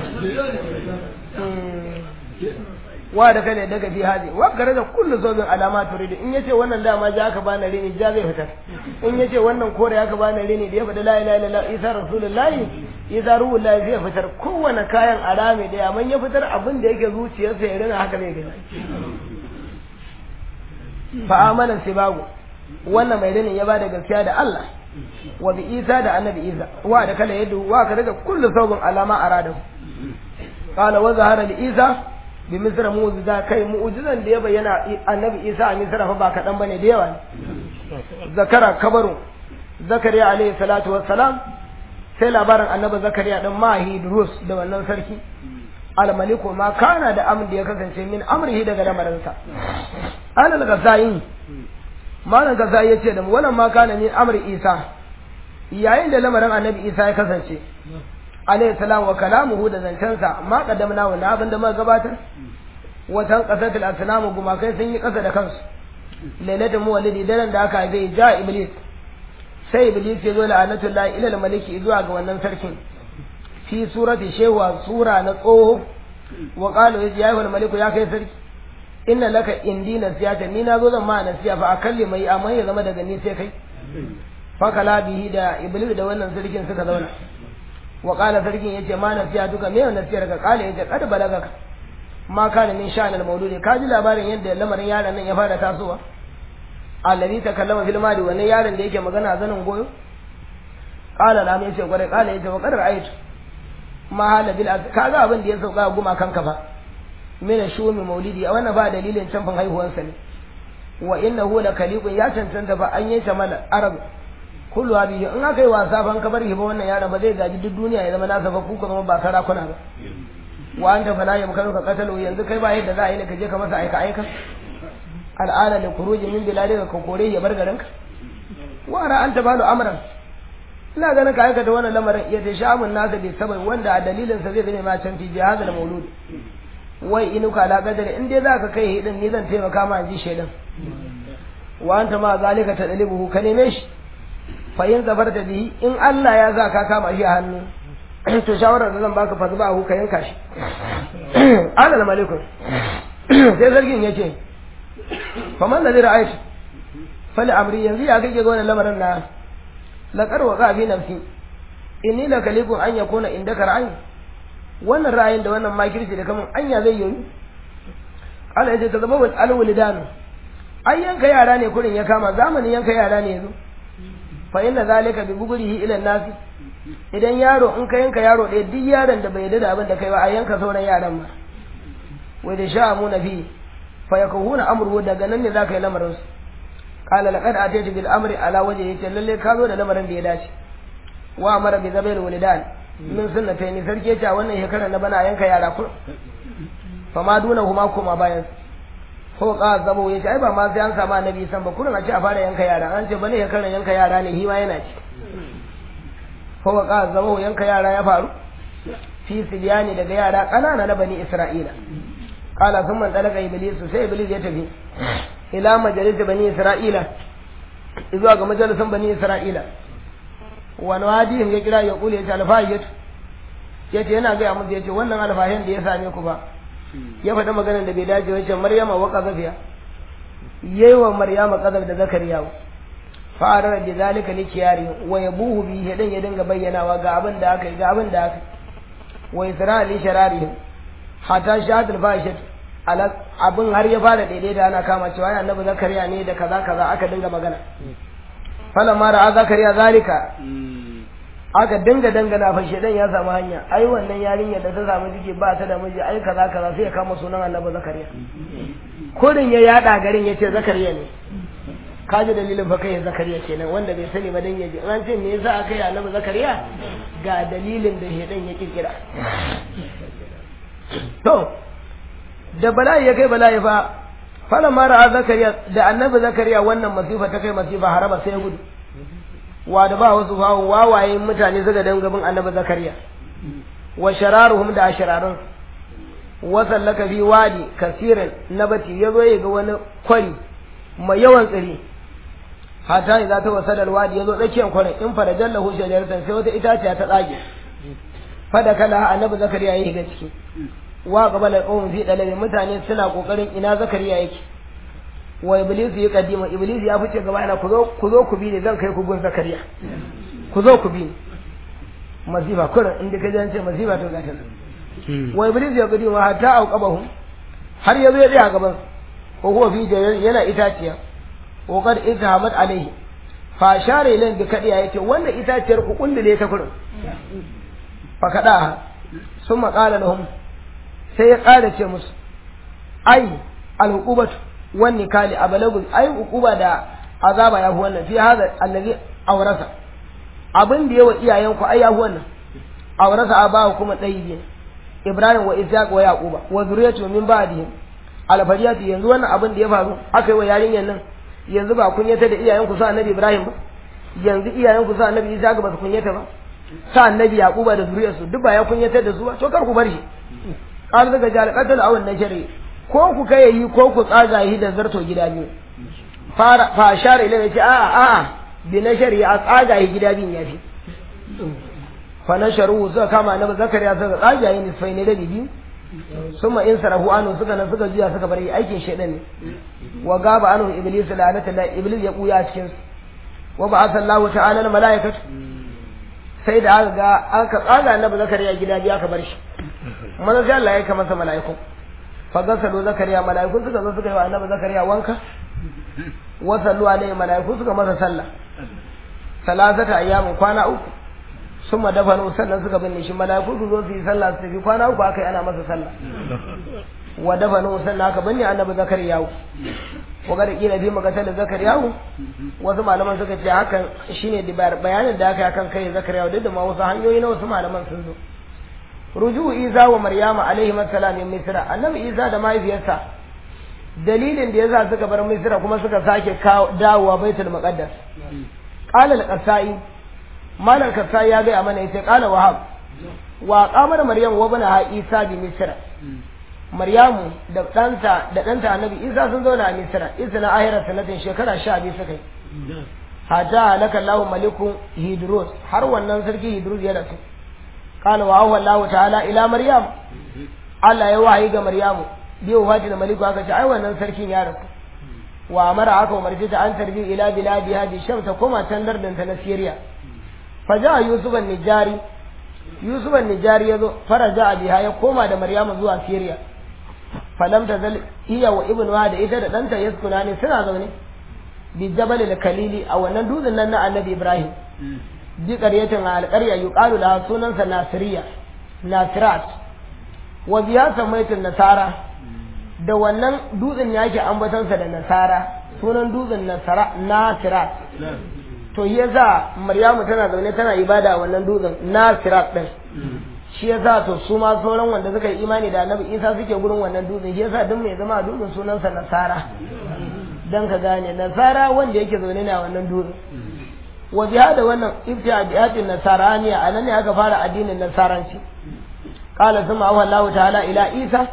wa da kane daga fi haji wa kare da kullu zobin alama turidu in yace wannan dama ja aka bani rini ja zai fitar in yace wannan kore aka bani rini da ya faɗi la ilaha illallah isa rasulullahi isa ruhullahi zai fitar kowane kayan arame da amma ya fitar abin da yake zuciyarsa ya rina haka zai gani fa amana sibagu wannan mai rinin ya bada gaskiya da Allah wa bi Isa da annabi Isa wa da kala yadda wa ka daga kullu saubin alama aradahu qala wa zahara li Isa bi misra mu'jiza kai mu'jizan da ya bayyana annabi Isa a misra fa ba kadan bane da yawa zakara kabaru zakariya alayhi salatu wassalam sai labarin annabi zakariya dan mahi durus da wannan sarki almaliku ma kana da amr da ya kasance min amrihi daga lamarinsa alal gasayin malam gasayi ya ce da mu wannan ma kana min amri isa yayin da lamarin annabi isa ya kasance alayhi salam wa kalamuhu da zancensa ma kaddamna wa abin da muka gabatar watan qasatul asnamu gumakai sun yi kasa da kansu lailatul muwallidi daren da aka haife ja iblis sai iblis ya zo la'anatullahi ila maliki zuwa ga wannan sarkin fi surati shewa sura na tsoho wa qalu ya ayyuhal maliku ya kai sarki inna laka indi nasiyata ni na zo zan ma nasiya fa akalli mai amma ya zama daga ni sai kai fa kala bihi da iblis da wannan sarkin suka zauna wa qala sarkin yace ma nasiya duka me nasiyar ka qala yace kad balagaka ma kana min sha'anil mauludi ka ji labarin yadda lamarin yaron nan ya fara tasowa allazi takallama fil madi wannan yaron da yake magana zanin goyo qala la mai ce gware qala yace wa qad ra'aytu ma hala bil kaga abin da ya sauka guma kanka fa mina shumi maulidi a wannan ba dalilin canfin haihuwansa ne wa innahu la kaliqun ya cancanta ba an yi ta mala arab kullu bihi in aka yi wasa ban ka bar hiba wannan yaron ba zai gaji duk duniya ya zama nasa ba ku zama ba sarakuna ba wa anta fala yamkanu ka qatalu yanzu kai ba yadda za a yi ne ka je ka masa aika aika al'ada da kuruji min biladika ka kore ya bar garinka wa ra anta balu amran ina ganin ka aikata wannan lamarin ya ta shamun nasa bai sabai wanda a dalilinsa zai zame ma can fi jihazal mauludi wai inuka la gadar in dai zaka kai hidin ni zan taimaka ma ji shedan wa anta ma zalika tadlibuhu ka neme shi fa in zafarta bihi in Allah ya sa ka kama shi a hannu to shawarar da zan baka fa zuba hu ka yanka shi alal malikun sai zargin yace fa man ladhi ra'aytu fali amri yanzu ya kake ga wannan lamarin na laqad waqa fi nafsi inni la kalikun an yakuna indaka ra'ayi wannan ra'ayin da wannan makirci da kaman anya zai yoyi Allah ya ce zama wal alwalidan ai yanka yara ne kurin ya kama zamanin yanka yara ne yazo fa inna zalika bi bugurihi ila nas idan yaro in ka yanka yaro ɗaya duk yaron da bai yarda da abin da kai ba a yanka sauran yaran ma wai da sha'amu nabi fa yakuhuna amru daga nan ne zaka yi lamarin su qala laqad ataytu bil amri ala wajhi yace lalle ka zo da lamarin da ya dace wa amara bi zabil walidan min sunnata ni sarki yace wannan shekara na bana yanka yara kur fa ma duna huma kuma bayan ko ka zabo yace ai ba ma sai an samu annabi san ba kurin a ce a fara yanka yara an ce bane shekara yanka yara ne hima yana ci ko ka zabo yanka yara ya faru fi sibyani daga yara kanana na bani isra'ila qala thumma talaka iblis sai iblis ya tafi ila majalis bani isra'ila zuwa ga majalisan bani isra'ila wani wadihin ya kira ya kule ya ce alfahiyatu ya ce yana gaya musu ya ce wannan alfahin da ya same ku ba ya faɗi maganar da bai dace wacce maryama wa qazafiya yayi wa maryama qazaf da zakariya fa'ara da zalika li kiyari wa yabuhu bi hidan ya dinga bayyanawa ga abin da aka yi ga abin da aka yi wa isra li sharari hatta shahadul fahishat abin har ya fara daidai da ana kama cewa annabi zakariya ne da kaza kaza aka dinga magana fala mara a zakariya zalika aka dinga dangana fa shedan ya samu hanya ai wannan yarinya da ta samu jiki ba ta da miji ai kaza kaza sai ya kama sunan annabi zakariya kurin ya yada garin yace zakariya ne ka ji dalilin fa kai zakariya kenan wanda bai sani ba dan yaji an ce me yasa aka yi annabi zakariya ga dalilin da shedan ya kirkira to da bala'i ya kai bala'i fa falan mara a zakariya da annabi zakariya wannan masifa ta kai masifa haraba sai ya gudu wa da ba wasu fawo wawaye mutane suka dan gaban annabi zakariya wa shararuhum da ashararun wa sallaka fi wadi kasirin nabati yazo ya ga wani kwari mai yawan tsiri hata idza ta wasala alwadi yazo tsakiyar kwarin in fara jallahu shajaratan sai wata itaciya ta tsage fada kala annabi zakariya ya shiga ciki wa qabala qawm fi dalabi mutane suna kokarin ina zakariya yake wa iblis ya kadima iblis ya fice gaba ina ku zo ku zo ku bi ni zan kai ku gun zakariya ku zo ku bi ni masifa kurin inda ka jance masifa to gata wa iblis ya kadima hatta auqabahum har yazo ya tsaya gaban ko huwa fi yana itaciya ko kad itahamat alaihi fa share ilan bi kadiya yace wannan itaciyar ku kundule ta kurin fa kada summa qala lahum sai ya ƙara ce musu ai alhuqubatu wan nikali abalagu ai hukuba da azaba ya fi wannan fi hada allazi awrasa abin da yawa iyayen ku ai ya fi wannan awrasa abahu kuma dayyi ibrahim wa ishaq wa yaquba wa zuriyatu min ba'dihim alfariyatu yanzu wannan abin da ya faru aka yi wa yarinyar nan yanzu ba kunyata da iyayen ku sa annabi ibrahim ba yanzu iyayen ku sa annabi ishaq ba su kunyata ba sa annabi yaquba da zuriyarsu duk ba ya kunyatar da su ba to kar ku bar shi qala daga jal qatal aw nashri ko ku kai yi ko ku tsaga yi da zarto gida biyu fara fa share ila yace a a a bi nashri a tsaga yi gida biyun yafi fa nasharu suka kama annabi zakariya suka tsaga yi nisfai ne da biyu summa in sarahu anu suka nan suka juya suka bari aikin shaidan ne wa gaba anu iblis la'anata la iblis ya kuya cikin su wa ba'atha Allahu ta'ala al malaikatu sai da aka ga aka tsaga annabi zakariya gida biyu aka bar shi manzo sai Allah ya kama masa mala'iku fa gasalu zakariya mala'iku suka zo suka yi wa annabi zakariya wanka wa sallu alaihi mala'iku suka masa sallah salasata ayyamin kwana uku summa dafanu sannan suka binne shi mala'iku su zo su yi sallah su tafi kwana uku aka yi ana masa sallah wa dafanu sannan aka binne annabi zakariya wa ga da kila bi magatar da zakariya wasu malaman suka ce hakan shine bayanin da aka yi akan kai zakariya duk da ma wasu hanyoyi na wasu malaman sun zo ruju isa wa maryama alaihi salam min misra annabi isa da mahaifiyarsa dalilin da yasa suka bar misra kuma suka sake dawowa baitul maqaddas qala al-qasai malam kasai ya ga mana yace qala wahab wa qamar maryam wa bana isa bi misra maryamu da ɗanta da ɗanta annabi isa sun zauna a misra isa na ahira sanatin shekara sha biyu suka yi hatta halaka lahu maliku hidros har wannan sarki hidros ya rasu قال وهو الله تعالى الى مريم Allah ya wahayi ga Maryamu bi wafati da maliku aka ce ai wannan sarkin ya rasu wa amara aka umarci ta an tarbi ila biladi hadi sham ta koma can lardin ta na Syria fa ja Yusuf an-Nijari Yusuf an-Nijari yazo faraja biha ya koma da Maryamu zuwa Syria falam tazal iya wa ibn wa da ita da danta yaskuna ne suna zaune bi jabal al-kalili a wannan dutsen nan na Annabi Ibrahim bi ƙaryatin a alƙarya yuqalu laha sunansa nasiriya nasirat wa biya samaitin nasara da wannan dutsen yake ambatansa da nasara sunan dutsen nasara nasirat to yasa maryamu tana zaune tana ibada a wannan dutsen nasirat din shi yasa to su ma sauran wanda suka yi imani da annabi isa suke gurin wannan dutsen shi yasa duk mai zama a dutsen sunansa nasara dan ka gane nasara wanda yake zaune ne a wannan dutsen wa biya da wannan ibtida'atin nasaraniya anan ne aka fara addinin nasaranci qala thumma awa Allah ta'ala ila Isa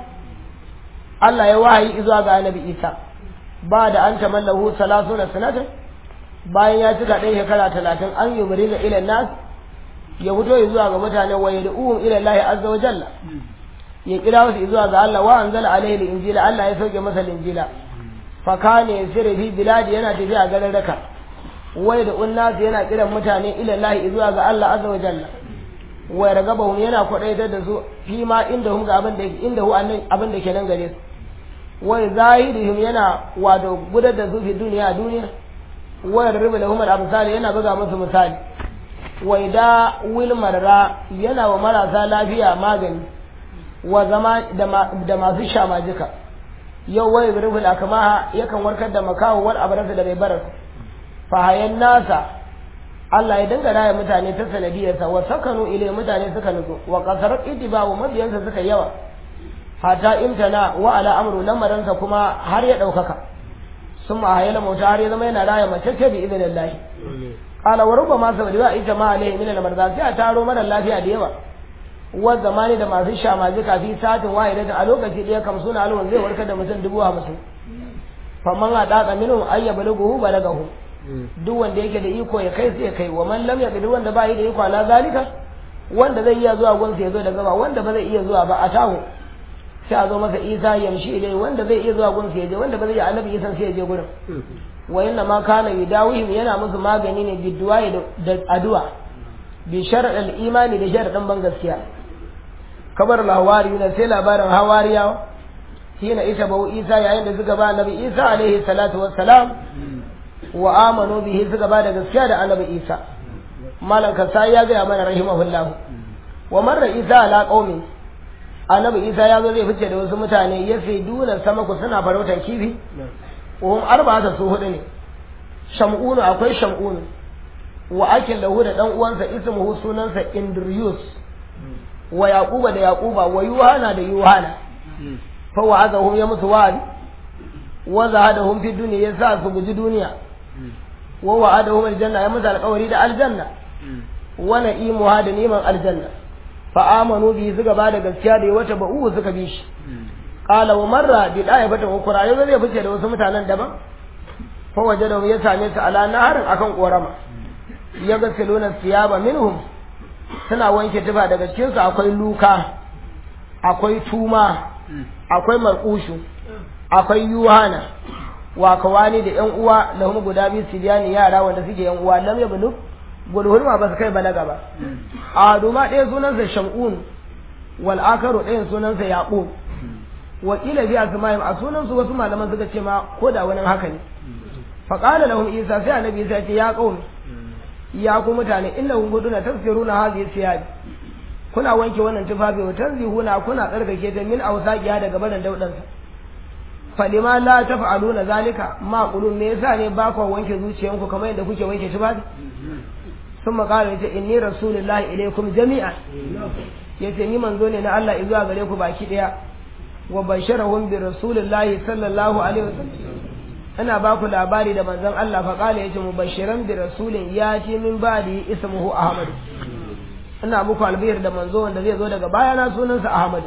Allah ya wahayi zuwa ga Annabi Isa ba da an tamallahu salasuna sanatan bayan ya cika ɗan shekara talatin an yi bari ila nas ya fito zuwa ga mutane wa yad'uhum ila Allah azza wa jalla ya kira wasu zuwa ga Allah wa anzala alaihi injila Allah ya sauke masa injila fa kana yasiru fi biladi yana tafiya garin raka wai da unnasu yana kiran mutane ilallahi zuwa ga Allah azza wa jalla wai ragabahum yana kwadaitar da su fi ma inda hum ga abin da inda hu annan abin da ke nan gare su wai zahirihim yana wato gudar da su fi duniya a duniya wai riba lahum al-amsal yana buga musu misali wai da wil marra yana wa marasa lafiya magani wa zama da masu shamajika yau wai rubul akamaha yakan warkar da makawo wal abrasa da bai barasa fahayan nasa Allah ya dinga raya mutane ta sanadiyarsa wa sakanu ile mutane suka nutsu wa kasar itiba'u mabiyansa suka yawa hata imtana wa ala amru lamaransa kuma har ya ɗaukaka sun ma hayala mauta har ya zama yana raya mace ce bi idinin lahi qala wa rubbama sabadi wa ita ma alaihi min al-marza sai a taro mara lafiya da yawa wa zamani da masu shamaji kafi satin wahidatin a lokaci ɗaya kam suna alwan zai warkar da mutum dubu hamsin faman a ɗaƙa minhu ayya baliguhu balagahu duk wanda yake da iko ya kai sai ya kai wa man lam yaqdir wanda ba yi da iko ala zalika wanda zai iya zuwa gunsa ya zo da gaba wanda ba zai iya zuwa ba a taho sai a zo masa isa yamshi ilai wanda zai iya zuwa gunsa ya je wanda ba zai iya annabi isan sai ya je gurin wa inna ma kana yudawihim yana musu magani ne bidduwa da addu'a bi sharadal imani da sharadin ban gaskiya kabar lawari ne sai labarin hawariyawa hina ita bau isa yayin da suka ba annabi isa alaihi salatu wassalam wa amanu bihi suka ba da gaskiya da annabi isa malam kasai ya gaya mana rahimahullahu wa marra isa ala qaumi annabi isa ya zo zai fice da wasu mutane ya sai duna sama ku suna farautar kifi wahum arba'ata su hudu ne sham'unu akwai sham'unu wa akil lahu da dan uwansa ismuhu sunansa indriyus wa yaquba da yaquba wa yuhana da yuhana fa wa'azahum ya musu wa'adi wa zahadahum fi dunya ya sa su guji duniya wa wa'adahum aljanna ya musu alƙawari da aljanna wa na'imuha da niman aljanna fa amanu bi suka ba da gaskiya da wata ba'u suka bi shi qala wa marra bi daya bata ukura yau zai fice da wasu mutanen daban fa wajadahu ya same su ala naharin akan korama ya ga siluna siyaba minhum suna wanke tufa daga cikin su akwai luka akwai tuma akwai markushu akwai yuhana wa kawani da yan uwa lahum guda biyu sibiyani yara wanda suke yan uwa lam yablu gulhurma ba su kai balaga ba a duma ɗaya sunansa shamun wal akaru ɗayan sunansa yaqub wa kila bi asma'im a sunansu wasu malaman suka ce ma ko da wani haka ne fa qala lahum isa sai annabi isa ce ya qaumi ya ku mutane innahum guduna tafsiruna hadhihi siyab kuna wanke wannan tufafi wa tanzihuna kuna tsarkake ta min awsaqiya daga barin daudansa falima la taf'aluna zalika ma qulun me yasa ne ba ku wanke zuciyanku kamar yadda kuke wanke tufafi sun makara yace inni rasulullahi ilaikum jami'an yace ni manzo ne na Allah zuwa gare ku baki daya wa basharahum bi rasulillahi sallallahu alaihi wasallam ina ba ku labari da manzon Allah fa kala yace mubashiran bi rasulin yati min ba'di ismuhu ahmad ina muku albiyar da manzo wanda zai zo daga bayana sunansa ahmad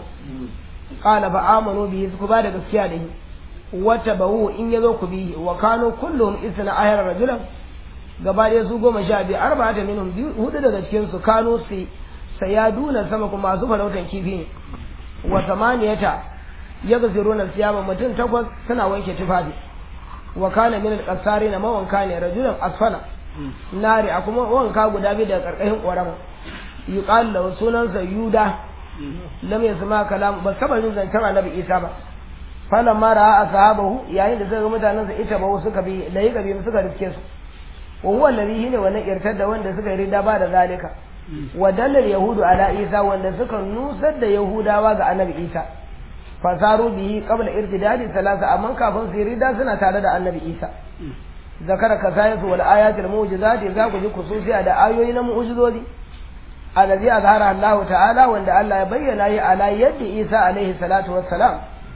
qala fa amanu bihi ku ba da gaskiya da shi wata bawu in yazo ku bihi wa kanu kulluhum isna ayar rajulan gaba ɗaya su goma sha biyu arba'ata minhum hudu daga cikin su kanu su sayaduna sama kuma masu farautan kifi ne wa samaniyata yaghziruna siyama mutum takwas suna wanke tufafi wa kana min al na mawanka ne rajulan asfala nari a kuma wanka guda biyu daga karkashin ƙorama yuqal lahu sunansa yuda lam yasma kalam ba saba jin zancen annabi isa ba falan ma ra'a ashabahu yayin da suka ga mutanen sa ita ba suka bi da yi gabi suka riske su wa huwa alladhi hine wannan irtar da wanda suka rida ba da zalika wa dalal yahudu ala isa wanda suka nusar da yahudawa ga annabi isa fasaru bihi qabla irtidadi salasa amma kafin su rida suna tare da annabi isa zakara kasayatu wal ayatul mu'jizati za ku ji kususiya da ayoyi na mu'jizozi alladhi azhara Allah ta'ala wanda Allah ya bayyana yi ala yadda Isa alaihi salatu wassalam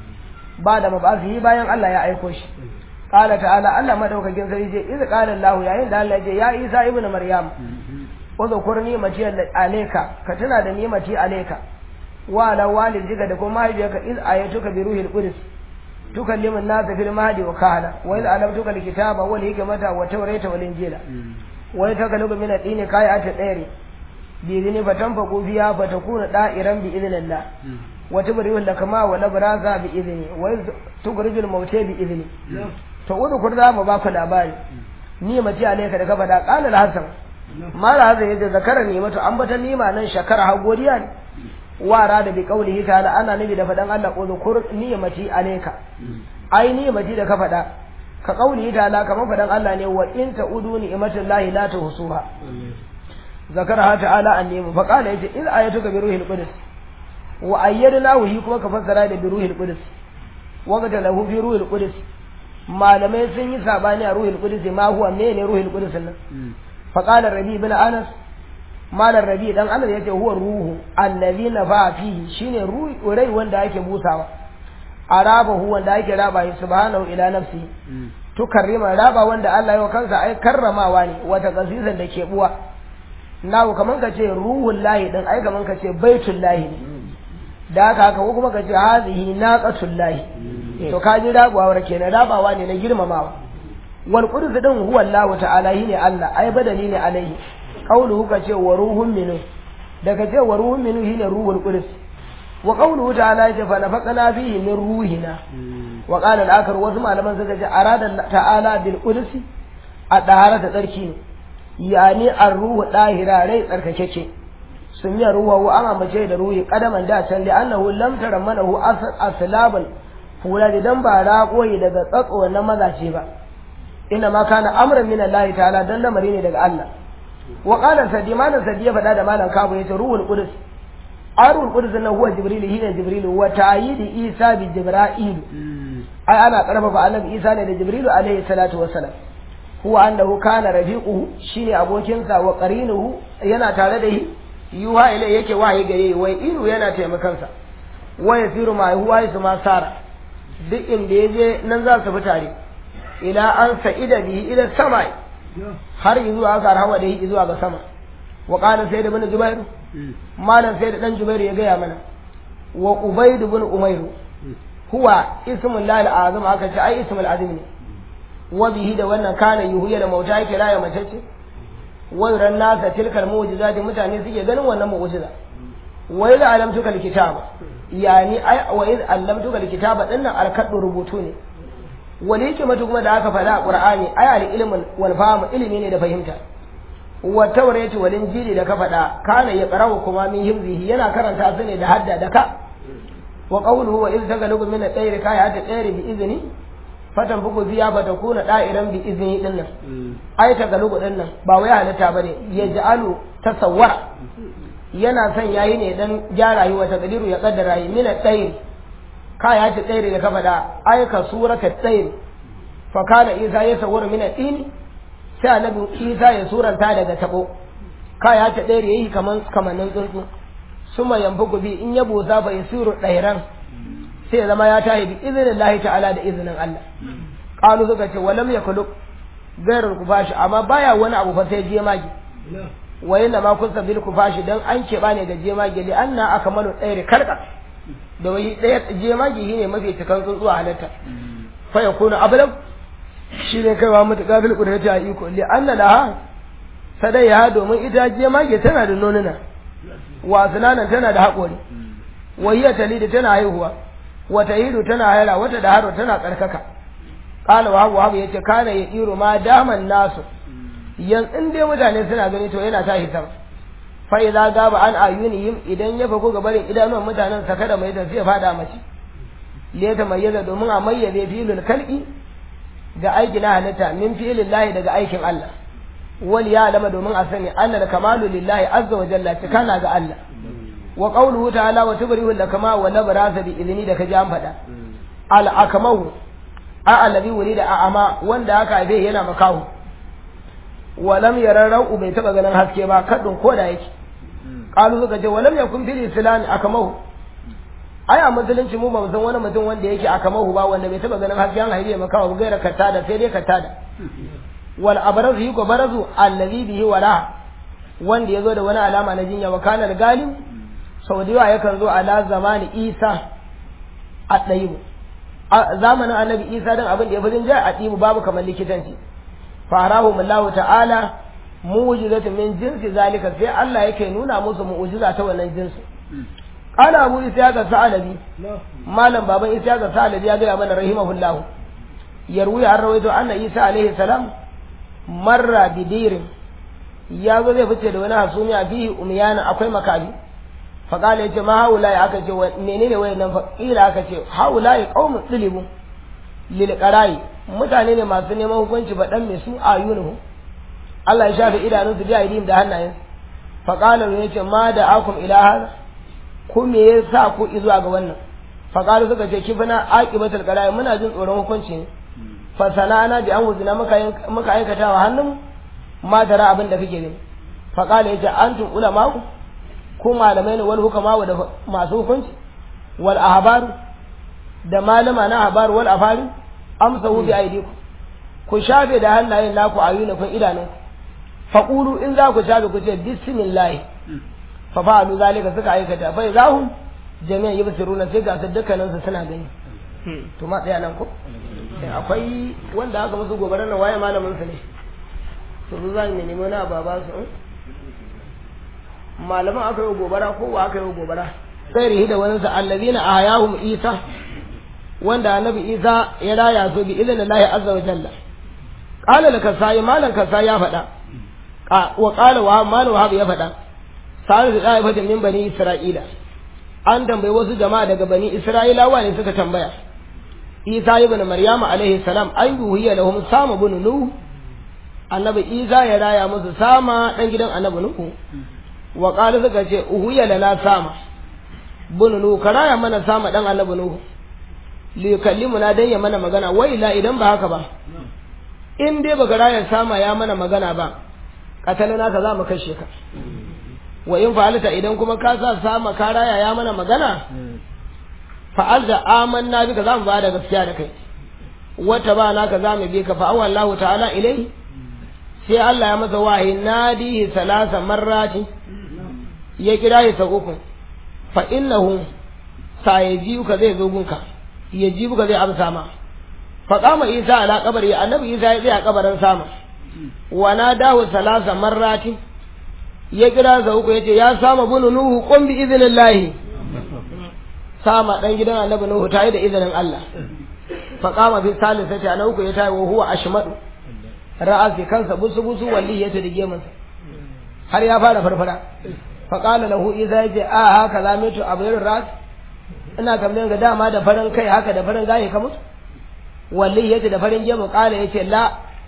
ba da mabasihi bayan Allah ya aiko shi qala ta'ala Allah madaukakin sarki ce iz qala Allah yayin da Allah ya ce ya Isa ibnu Maryam udhkur ni'mati alayka ka tuna da ni'mati alayka wa ala walidika da kuma mahaifiyarka iz ayatuka bi ruhil qudus tukallimu an-nasa fil mahdi wa kahla wa iz alamtuka al-kitaba wal hikmata wa tawrata wal injila wa yatakallamu min ad-dini kayata dayri بإذن فتنفقوا فيها فتكون دائرا بإذن الله وتبرئ الكما والأبراز بإذنه وتخرج الموتى بإذنه فأذكر ذا مباك الأباري نيمتي عليك da ka faɗa ƙala al-hasan mala hasan yace zakara nimatu an bata nima nan shakara ha godiya ne wara da bi qaulihi ta'ala ana nabi da faɗan Allah uzkur nimati alayka ai nimati da ka faɗa ka qaulihi ta'ala kamar faɗan Allah ne wa in ta'udu ni'matallahi la tuhsuha ذكرها تعالى النيم فقال يجي إذ آيتك بروح القدس وأيدناه هي كما كفسر هذا بروح القدس وقت له في روح القدس malamai sun yi sabani a ruhul qudus ma huwa mene ruhul qudus nan fa qala rabi ibn anas malar rabi dan anas yace huwa ruhu allazi nafa fihi shine ruhi rai wanda ake busawa arabahu wanda ake raba shi subhanahu ila nafsi tukarrima raba wanda Allah ya kansa ai karramawa ne wata kasizan da ke buwa nawo kaman ka ce ruhul lahi din ai kaman ka ce baitul lahi ne da haka haka ko kuma ka ce hazihi naqatul lahi to ka ji rabawa kenan rabawa ne na girmamawa wal qudus din huwa Allah ta'ala ne Allah ai badali ne alaihi qawluhu ka ce wa ruhun minhu daga ce wa ruhun minhu shine ruhul qudus wa qawluhu ta'ala ya fa nafaqana fihi min ruhina wa qala al-akhar wasu malaman suka ce arada ta'ala bil qudus a dahara ta tsarki ne yani ar-ruhu dahira rai tsarkakeke sun yi ruwa wa an ambace da ruhi kadaman da can da annahu lam tarammanahu aslaban fula dan ba raƙoyi daga tsatso na mazace ba ina ma kana amran min Allah ta'ala dan lamari ne daga Allah wa qala sadi malan sadi ya faɗa da malan kabu yace ruhul qudus arul qudus na huwa jibril hina jibril wa ta'yidi isa bi jibril ai ana karfafa annabi isa ne da jibril alaihi salatu wassalam huwa annahu kana rafiquhu shine abokinsa wa qarinuhu yana tare da shi yuha ilai yake wahayi gare wai iru yana taimakansa wa yasiru ma huwa yasu ma sara duk inda yaje nan za su fi tare ila an sa'ida bihi ila sama har zuwa aka rawa da shi zuwa ga sama wa qala sayyid ibn jubair malam sayyid dan jubair ya gaya mana wa ubayd ibn umayr huwa ismul lahi azam aka ce ai ismul azim ne wa bihi da wannan kana yuhiya da mauta yake raya mace ce wa yuran nasa tilkal mu'jizati mutane suke ganin wannan mu'jiza wa idza alamtuka alkitaba yani ai wa idza allamtuka alkitaba dinnan alkaddu rubutu ne wal hikmatu kuma da aka faɗa a qur'ani ai al ilmun wal fahm ilimi ne da fahimta wa tawrati wal injili da ka faɗa kana ya qarawa kuma min himzihi yana karanta su ne da hadda da ka wa qawluhu wa idza tagalu min at-tayri ka ya at-tayri bi izni fatan bugu biya ba ta kuna da'iran bi izini din nan ai ta galugu din nan ba wai halitta bane ya ja'alu tasawwara yana son yayi ne dan gyara yi wata gadiru ya kaddara yi mina tsayin ka ya ci tsayin da ka faɗa ai ka surata tsayin fa kana isa ya sawwara mina tsini sai annabi isa ya suranta daga tabo ka ya ci tsayin yayi kaman kamannin tsuntsu suma yanfuku bi in ya busa fa yasiru ɗairan sai ya zama ya tahi bi izinin lahi ta'ala da izinin Allah qalu suka ce walam yakhluq gairar kufashi amma baya wani abu fa sai jemage wa yana ma kusa bil kufashi dan an keɓa ne da jemage li anna akmalu ɗayri karka da wai ɗaya jemage shine mafi cikan tsuntsuwa halatta fa yakunu ablam shi ne kaiwa mutuƙa bil qudrati a iko li anna laha sadaiha domin ita jemage tana da nonuna wa sunanan tana da haƙori wa hiya talida tana haihuwa wata hidu tana haira wata da haro tana tsarkaka kala wa hagu hagu yace kana ya iro ma daman nasu yan in dai mutane suna gani to yana tashi sama fa idza gaba an ayunihim idan ya fako ga barin idanuwan mutanen saka da mai da sai fada mace le ta mayyaza domin a mayyaze filul kalqi ga aiki na halitta min filin lahi daga aikin Allah wal ya alama domin a sani annal kamalu lillahi azza wa jalla kana ga Allah wa qawluhu ta'ala wa tubrihu lakama wa labrasa bi idni da kaji an faɗa al akamahu a allazi wulida a ama wanda aka haife yana makahu wa lam yara ra'u bai taba ganin haske ba kadin ko da yake qalu suka ce wa lam yakun fil islam akamahu ai a musulunci mu ba mu san wani mutum wanda yake akamahu ba wanda bai taba ganin haske an haife makahu gaira katada sai dai katada wal abrazu yuko barazu allazi bihi wala wanda yazo da wani alama na jinya wa kana galim sau da yawa yakan zo ala zamani isa a ɗayibu a zamanin annabi isa don abin da ya fi jin a ɗibu babu kamar likitanci farahu mullahu ta'ala mu'jizatu min jinsi zalika sai Allah yake nuna musu mu'jiza ta wannan jinsi qala abu isa ga sa'alabi malam baban isa ga sa'alabi ya ga mana rahimahullahu yarwi an rawaito anna isa alaihi salam marra bidirin ya zo zai fice da wani hasumiya fihi umyana akwai makabi faƙala ya ce ma haulaye aka ce menene wayan nan faƙila aka ce haulaye ƙaumin ɗilibu lilƙarayi mutane ne masu neman hukunci ba ɗan mai su a yunuhu Allah ya shafe idanunsu bi aidihim da hannayen faƙalar ya ce ma da akum ila hada ku me ya sa ku zuwa ga wannan faƙalar suka ce kifina aqibatul qara'i muna jin tsoron hukunci ne fa sana'ana bi an wuzina muka muka aikata wa hannun ma tara abin da kake gani fa qala yace antum ulama ku malamai ne wal hukama da masu hukunci wal ahbaru da malama na ahbaru wal afari amsahu bi aidiku ku shafe da hannayen naku ayunakun idanun faqulu in za ku shafe ku ce bismillah fa fa'alu zalika suka aikata fa idahum jami'an yubsiruna sai ga su dukkanin su suna gani to ma tsaya nan ko akwai wanda aka musu gobarar na waye malamin su ne to su zan nemi wani baba su malaman aka yi gobara ko wa aka yi gobara sai rihi da wani sa allazina ahayahum isa wanda annabi isa ya raya su bi idan Allah azza wa jalla qala laka sai malan ka sai ya faɗa wa qala wa malu wahab ya faɗa sai da dai fadin min bani isra'ila an tambayi wasu jama'a daga bani isra'ilawa ne suka tambaya isa ibn maryam alaihi salam an yuhiya lahum sama ibn nuh annabi isa ya raya musu sama dan gidan annabi nuh wa qala suka ce uhiya lana sama ibn nuh karaya mana sama dan annabi nuh li yukallimuna dan ya mana magana wai la idan ba haka ba in dai baka raya sama ya mana magana ba katalana ka za mu kashe ka wa in fa'alta idan kuma ka sa sama ka raya ya mana magana fa'al da amanna bika za mu ba da gaskiya da kai wata ba naka za mu bi ka fa awallahu ta'ala ilai sai Allah ya masa wahayi nadihi salasa marrati ya kira shi sau uku fa innahu sa ya ji ka zai zo gunka ya ji ka zai amsa ma fa kama isa ala kabari annabi isa ya tsaya kabarin sama wa nadahu salasa marrati ya kira sa uku yace ya sama bunu nuhu qum bi idnillahi sama dan gidan annabi nuhu tayi da izinin Allah fa qama fi salisati ana uku ya tayi wa huwa ashmadu ra'asi kansa busu busu walli ya tada gemansa har ya fara farfara fa qala lahu idza yace a haka za mutu abir ras ina kamar ga dama da farin kai haka da farin gaye ka mutu walli yace da farin gemu qala yace la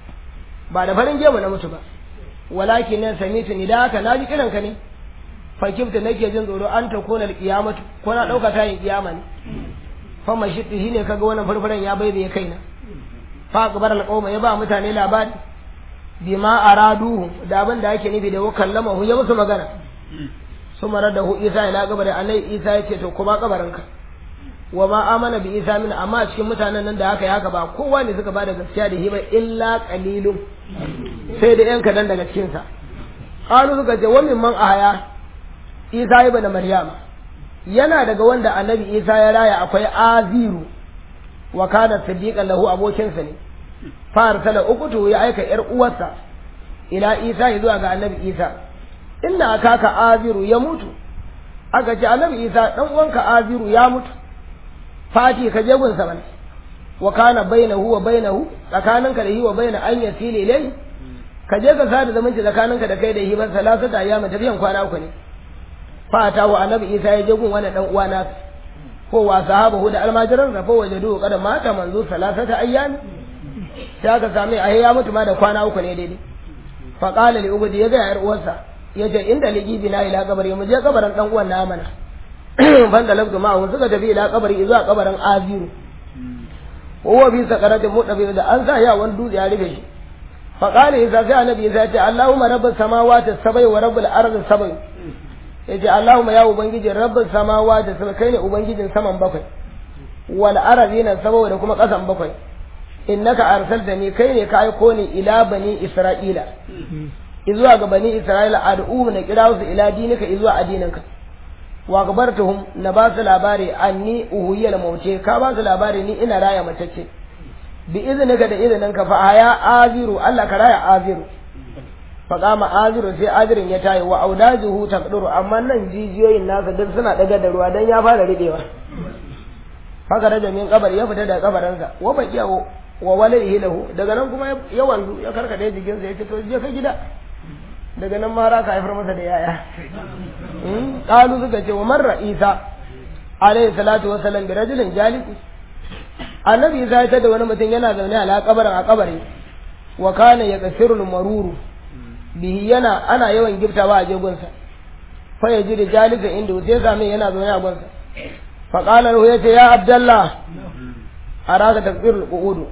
ba da farin gemu na mutu ba walakin nan samitu ni da haka naji kiran ka ne fakifta nake jin tsoro an ta kona alqiyamatu ko na dauka ta yin kiyama ne fa mashitti shine kaga wannan farfaran ya bai bai kaina fa akbar alqawma ya ba mutane labari bima araduhu da abin da yake nufi da wakallama hu ya musu magana su marar da hu isa ila gabarin annabi isa ya ce to kuma kabarinka wa ma amana bi isa min amma cikin mutanen nan da haka ya haka ba kowa ne suka bada gaskiya da hiba illa qalilun sai da yan kadan daga cikin sa qalu suka ce wa mimman ahaya isa ibn maryama yana daga wanda annabi isa ya raya akwai aziru wa kana siddiqan lahu abokinsa ne fa arsala ukutu ya aika yar uwarsa ila isa zuwa ga annabi isa inna akaka aziru ya mutu aka ce annabi isa dan uwanka aziru ya mutu fati ka je gunsa bane wa kana bainahu wa bainahu tsakaninka da hi wa baina an yasili ilai ka je ka sada zamanci tsakaninka da kai da hi ban salasa da ayyama tafiyan kwana uku ne fata wa annabi isa ya je gun wani dan uwa na ko wa sahabahu da almajiran sa fa wajadu kada mata manzo salasata ayyam sai aka same a ya mutu ma da kwana uku ne daidai fa qala li ubudi ya ga yar uwarsa yace inda ligi bina ila kabari mu je kabarin dan uwan na mana ban da labdu ma suka tafi ila kabari zuwa kabarin aziru huwa bi sakaratin mudabi da an sa ya wani dutse ya rufe shi fa qala isa sai annabi isa ya ce allahumma rabbus samawati sabai wa rabbul ardi sabai yace allahumma ya ubangiji rabbus samawati sabai kai ne ubangijin saman bakwai wal arzina sabai da kuma kasan bakwai innaka arsaltani kai ne ka aiko ni ila bani isra'ila izuwa ga bani isra'ila ad'uhum na kira su ila dinika izuwa addininka wa gabartuhum na ba su labari anni uhuyal mauce ka ba su labari ni ina raya matacce bi iznika da izininka fa haya aziru Allah ka raya aziru fa kama aziru sai azirin ya tayi wa audajuhu taqduru amma nan jijiyoyin nasa duk suna daga da ruwa dan ya fara ribewa haka da min kabar ya fita daga kabarinsa wa baqiya wa walaihi lahu daga nan kuma ya wanzu ya karkade jikinsa ya ce to je ka gida daga nan mara ka haifar masa da yaya qalu suka ce wa marra isa alayhi salatu wasallam bi rajulin jalisi annabi isa ya tada wani mutum yana zaune a kabarin a kabari wa kana yaqsiru maruru bihi yana ana yawan giftawa a jegunsa fa yaji da jalisa inda sai same yana zaune a gunsa fa qala lahu yace ya abdallah araka taqsirul qu'udu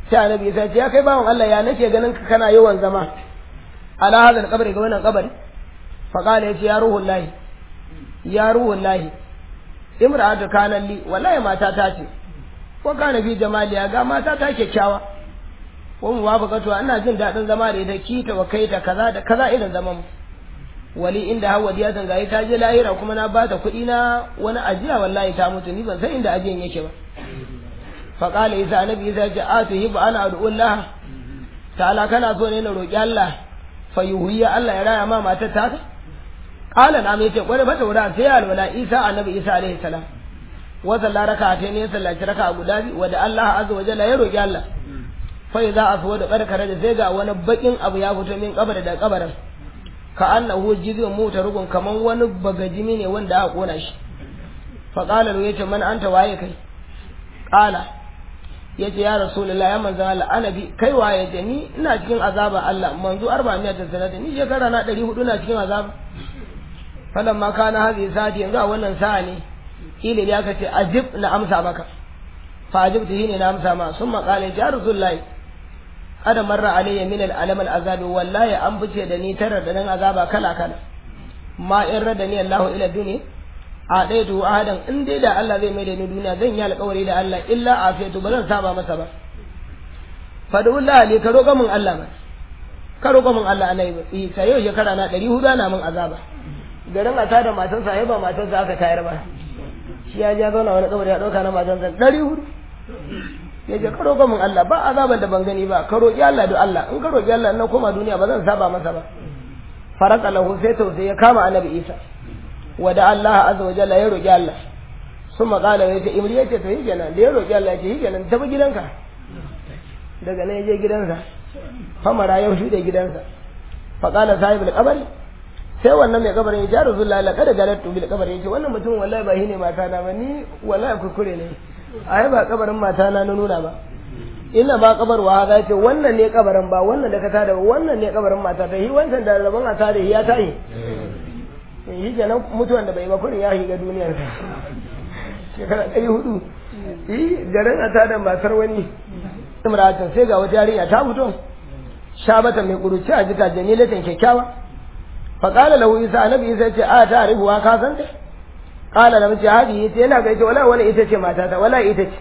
sai annabi isa ce ya kai bawan Allah ya nake ganin ka kana yawan zama ala hadal kabari ga wannan kabari fa qala yace ya ruhul lahi ya ruhul lahi imra'atu kana li wallahi mata ta ce ko kana fi jamaliya ga mata ta kyakkyawa ko mu wafaqatu ina jin dadin zama da ita kita wa kaita kaza da kaza irin zaman wali inda hawa diya zangaye ta je lahira kuma na bata kuɗi na wani ajiya wallahi ta mutu ni ban san inda ajiyan yake ba fa qala isa annabi isa ce a tuhibbu ana ad'ullah ta'ala kana so ne na roki Allah fa yuhiyya Allah ya raya ma matar ta ta qala na mai ce kware mata wura sai alwala isa annabi isa alaihi salam wa salla raka'a ne sallaci raka'a guda biyu wa da Allah azza wa jalla ya roki Allah fa idza aswada qarkara da sai ga wani bakin abu ya fito min kabar da kabarin ka annahu jizun mota rugun kaman wani bagajimi ne wanda aka kona shi fa qala lahu yace man anta waye kai qala yace ya rasulullah ya manzo Allah ana bi kai waye ce ni ina cikin azaba Allah manzo 400 sanata ni shekara na 400 na cikin azaba falan ma kana hazi sati yanzu a wannan sa'a ne kila ya ka ce ajib na amsa maka fa ajibtu ne na amsa ma summa qala ya rasulullah ada marra alayya min al-alam al-azab wallahi an fice da ni tarar da nan azaba kala kala ma in rada ni Allah ila duniya a ɗaya to ahadan in dai da Allah zai mai da ni duniya zan yi alƙawari da Allah illa afiyatu ba zan saba masa ba fadullah ne ka roƙa min Allah ba ka roƙa min Allah annabi sai yau shekara na 400 ana min azaba garin a tada matansa ai ba matansa aka tayar ba shi ya ja zauna wani kabari ya ɗauka na matansa 400 ya ce ka roƙa min Allah ba azaban da ban gani ba ka roƙi Allah da Allah in ka roƙi Allah in na koma duniya ba zan saba masa ba faraka lahu sai tausayi ya kama annabi Isa wa da Allah azza wa jalla ya roƙi Allah sun maƙala ya ce imri ya ce to yi kenan da ya roƙi Allah ya ce yi kenan tafi gidanka daga nan ya je gidansa famara ya shuɗe gidansa faƙala sahibul kabari sai wannan mai kabarin ya ce rasulullahi la kada galatu bil kabari ya ce wannan mutum wallahi ba shi ne mata na ba ni wallahi kuskure ne ai ba kabarin mata na nuna ba ina ba kabarwa za ce wannan ne kabarin ba wannan da ka tada ba wannan ne kabarin mata ta yi wancan da rabon a tada ya tayi yi kenan mutuwan da bai ba kurin ya shiga duniyar sa shekara ɗari hudu yi garin a tada matar wani imratin sai ga wata yarinya ta fito shabata mai kuruci a jika jamilatin kyakkyawa faƙala lahu isa annabi isa ce a ta harifuwa ka san ta qala lam ce hadi ita yana ga ita wala wani ita ce matata wala ita ce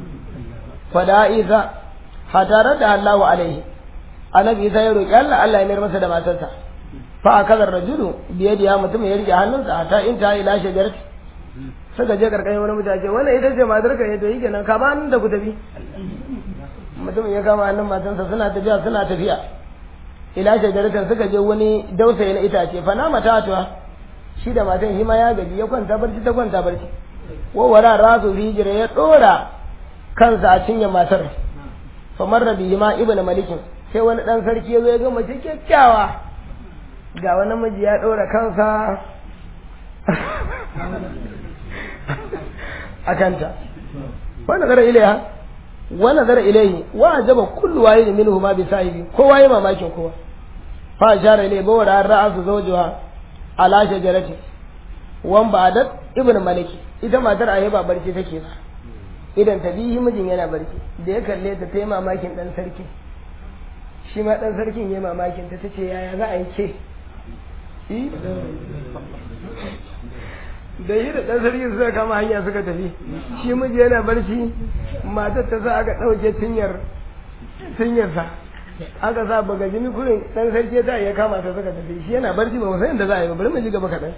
fada isa hatara da Allah alaihi annabi isa ya roki Allah Allah ya mayar masa da matarsa fa akazar rajulu biye da mutum ya rike hannunsa hatta in ta ila shajarati suka je karkashin wani mutace wannan ita ce matar ka to yake nan ka ba hannun da ku tafi mutum ya kama hannun matarsa suna tafiya suna tafiya ila shajaratin suka je wani dausayi na itace fa na matatuwa shi da matan shi ma ya gaji ya kwanta barci ta kwanta barci wawara rasu hijira ya dora kansa a cinye matar fa marra bihi ma ibnu malikin sai wani dan sarki ya zo ya ga mace kyakkyawa ga wani miji ya dora kansa a kanta wa nazara ilaiha wa nazara ilaihi wa ajaba kullu wahid minhu ma bi sahibi kowa ya mamakin kowa fa ashara ilai bawara ra'asu zawjuha ala shajarati wan ba'dat ibnu maliki ita matar ayi ba barci take ba idan ta bihi mijin yana barci da ya kalle ta tayi mamakin dan sarki shi ma dan sarkin yayi mamakin ta tace yaya za a yi ke da yi da dan sarkin suka kama hanya suka tafi shi miji yana barci matar ta sa aka dauke cinyar cinyarsa aka sa baga jini kurin dan sarki ta ya kama ta suka tafi shi yana barci ba san inda za a yi ba bari mu ji gaba kaɗan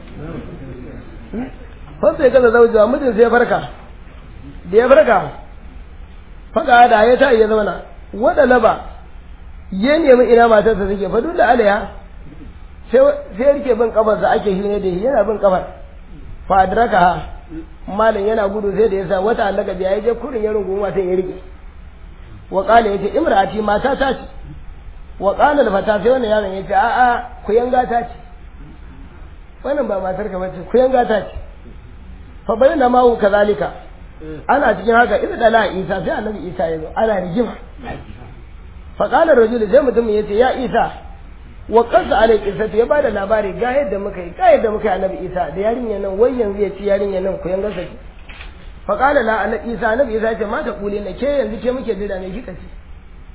fa sai kaza zaujewa mijin sai ya farka da ya farka faɗa da ya ta ya zauna wada laba ya nemi ina matarsa take fa dole alaiha sai sai rike bin kafarsa ake shi ne da yana bin kafar fa adraka ha malin yana gudu sai da yasa wata allaka biya ya je kurin ya rungu mata ya rike wa qala yace imrati mata ta ce wa qala al fata sai wannan yaron yace a a ku yanga ta ce wannan ba matar ka bace ku yanga ta ce fa bayyana ma kazalika ana cikin haka idan dala isa sai annabi isa ya zo ana rigima fa qala rajul sai mutum yace ya isa wa qasa alai qissatu ya bada labari ga yadda muka yi ga yadda muka yi annabi isa da yarinya nan wai yanzu ya ci yarinya nan ku yanga saki fa qala la annabi isa annabi isa ya ce mata kule na ke yanzu ke muke jira ne kika ce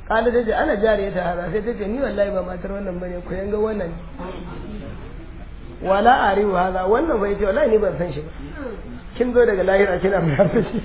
kala ta ce ana jariya ta hada sai ta ce ni wallahi ba matar wannan bane ku yanga wannan wala arihu hada wannan bai ce wallahi ni ban san shi ba kin zo daga lahira kina fara shi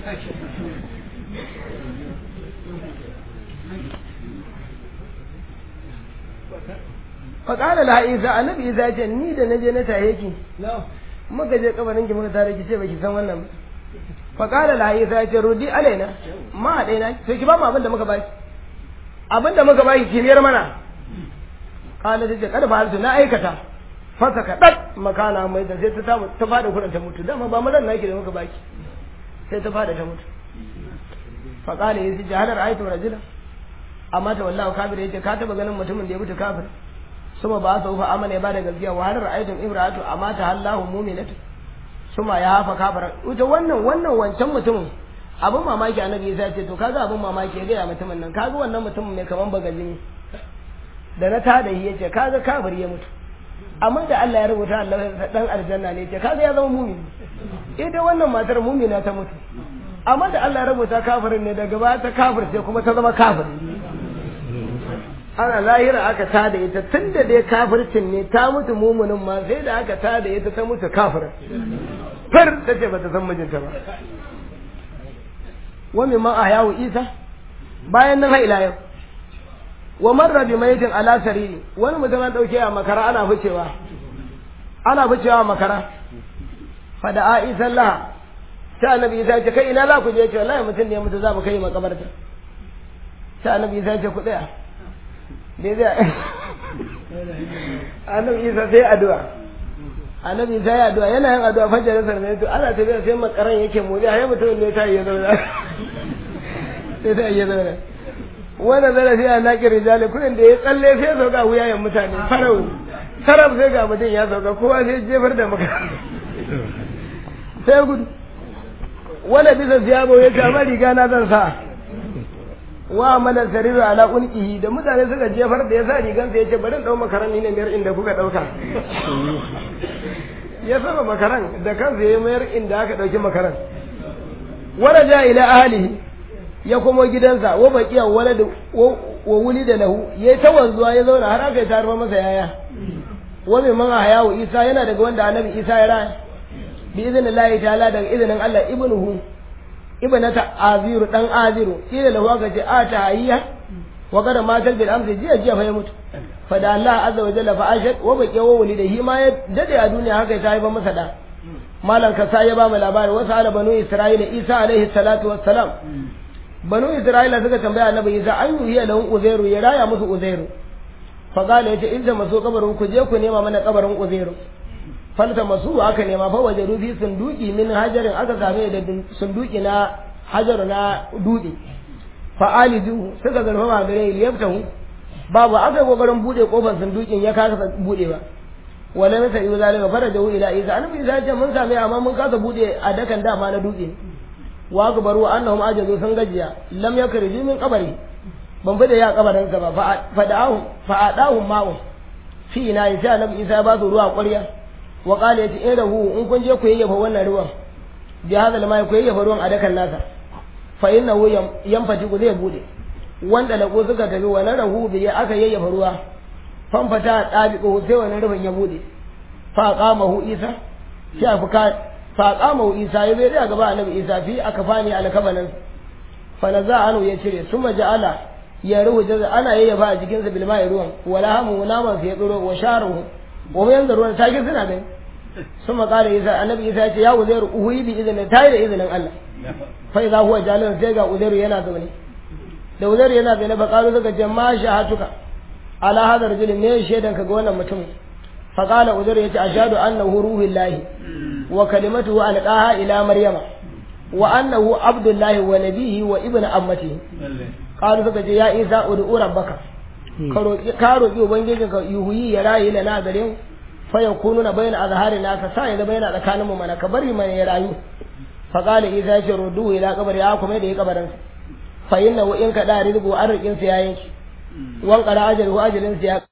faƙala la isa annabi isa ce ni da naje na tahe ki muka je kabarin ki muka tare ki ce baki san wannan ba faƙala la isa ce rudi alaina ma a ɗaya sai ki ba mu abin da muka baki abin da muka baki ki biyar mana ƙala ta ce kada ba na aikata fasa ka ɗat makana mai da sai ta samu ta fada kuɗin ta mutu dama ba mazan naki da muka baki sai ta fada ta mutu faƙala ya ce jahalar aitu rajula amma ta wallahu kafir ya ce ka taɓa ganin mutumin da ya mutu kafir suma ba su fa amana ya bada gaskiya wa har ra'aytum imra'atu amata Allahu mu'minatu suma ya hafa kafara ita wannan wannan wancan mutumin abin mamaki annabi ya ce to kaga abin mamaki ya ga mutumin nan kaga wannan mutumin mai kaman bagajin da na tada yi yace kaga kafir ya mutu amma da Allah ya rubuta Allah dan aljanna ne yace kaga ya zama mu'mini ita wannan matar mu'mina ta mutu amma da Allah ya rubuta kafirin ne daga baya ta kafir sai kuma ta zama kafir ana lahira aka tada ita tun da dai kafircin ne ta mutu mumunin ma sai da aka tada ita ta mutu kafirin far ta ce bata san mijinta ba wa min man ahyawu isa bayan nan ila yau wa marra bi mayitin ala sariri wani mutum an dauke a makara ana ficewa ana ficewa a makara fada a isa Allah sai annabi isa ce kai ina za ku je ce wallahi mutum ne mutu za mu kai makabarta sai annabi isa ce ku tsaya dai zai annabi isa sai addu'a annabi isa ya addu'a yana yin addu'a fajar sa ne to ana tafiya sai makaran yake motsi har mutum ne ta yi zauna sai ta yi zauna wannan zara sai a naƙi rijali kudin da ya tsalle sai ya sauka wuyayen mutane farau sarab sai ga mutum ya sauka kowa sai jefar da maka sai gudu wanda bisa siyabo ya kama riga na zan sa wa mana sariru ala unqihi da mutane suka jefar da ya sa rigan sa yace bari dau makaran ni ne mayar inda kuka dauka ya saba makaran da kansa ya mayar inda aka dauki makaran waraja ila ahlihi ya komo gidansa wa baqiya walad wa wulida lahu yayi ta wanzuwa ya zauna har aka yi tarfa masa yaya wa mai man hayawu isa yana daga wanda annabi isa ya raya bi idnillahi ta'ala daga idnin Allah ibnuhu ibnata aziru dan aziru kila lahu aka ce a ta hayya wa kada matal bil amsi jiya jiya fa ya mutu fa da Allah azza wa jalla fa ashat wa baqiya wa wulida hi ma ya dade a duniya haka ta haifa masa da malan ka sai ya ba mu labari wasu ala banu isra'ila isa alaihi salatu wassalam banu isra'ila suka tambaya annabi isa an yuhiya lahu uzairu ya raya musu uzairu fa qala yace in da maso kabarin ku je ku nema mana kabarin uzairu falta masu aka nema fa waje rufi sunduki min hajarin aka same da sunduki na hajar na dutse fa alidu suka zarfa ma gare liyaftahu babu aka kokarin bude kofar sundukin ya kasa bude ba wala masa yi zalika farajahu ila isa annabi isa ce mun same amma mun kasa bude a dakan dama na dutse wa akbaru annahum ajazu sun gajiya lam yakriju min qabri ban fada ya kabarin ka ba fa da'ahu fa adahu ma'u fi ina isa annabi isa ba su ruwa ƙwarya wa qala yati irahu in kun je ku yayyafa wannan ruwan bi hada lama ku yayyafa ruwan a dakan nasa fa innahu yanfati ku zai bude wanda lako suka tafi wa rahu bi aka yayyafa ruwa fanfata dabiqo sai wannan rufin ya bude fa qamahu isa sai afuka fa qamahu isa ya zai gaba annabi isa fi akafani alkabanan fa naza anu ya cire suma ja'ala ya ruhu jaza ana yayyafa a jikinsa bil ma'i ruwan wala hamu naman sai ya tsoro wa sharuhu wa yanzu ruwan sake suna gani sun makara isa annabi isa ya ce ya uzairu uhuyi bi izinin tayi da izinin Allah fa idza huwa jalal sai ga uzairu yana zaune da uzairu yana zaune fa qalu suka ce ma shahatuka ala hadar rajul ne shaidan ka ga wannan mutum fa qala uzairu yace ashhadu annahu ruhullahi wa kalimatuhu alqaha ila maryama wa annahu abdullahi wa nabihi wa ibnu ammatihi qalu suka ce ya isa ud'u rabbaka ka roƙi ubangijin ka yuhuyi ya rayu da na gare mu fa yakunu na bayna azharina ka sa ya bayna tsakanin mu mana ka bari mana ya rayu fa qala idza ce rudu ila qabri ya kuma da ya kabarin fa inna wa in ka da rizqu arqin sa yayin wan qara ajru ajalin sa ya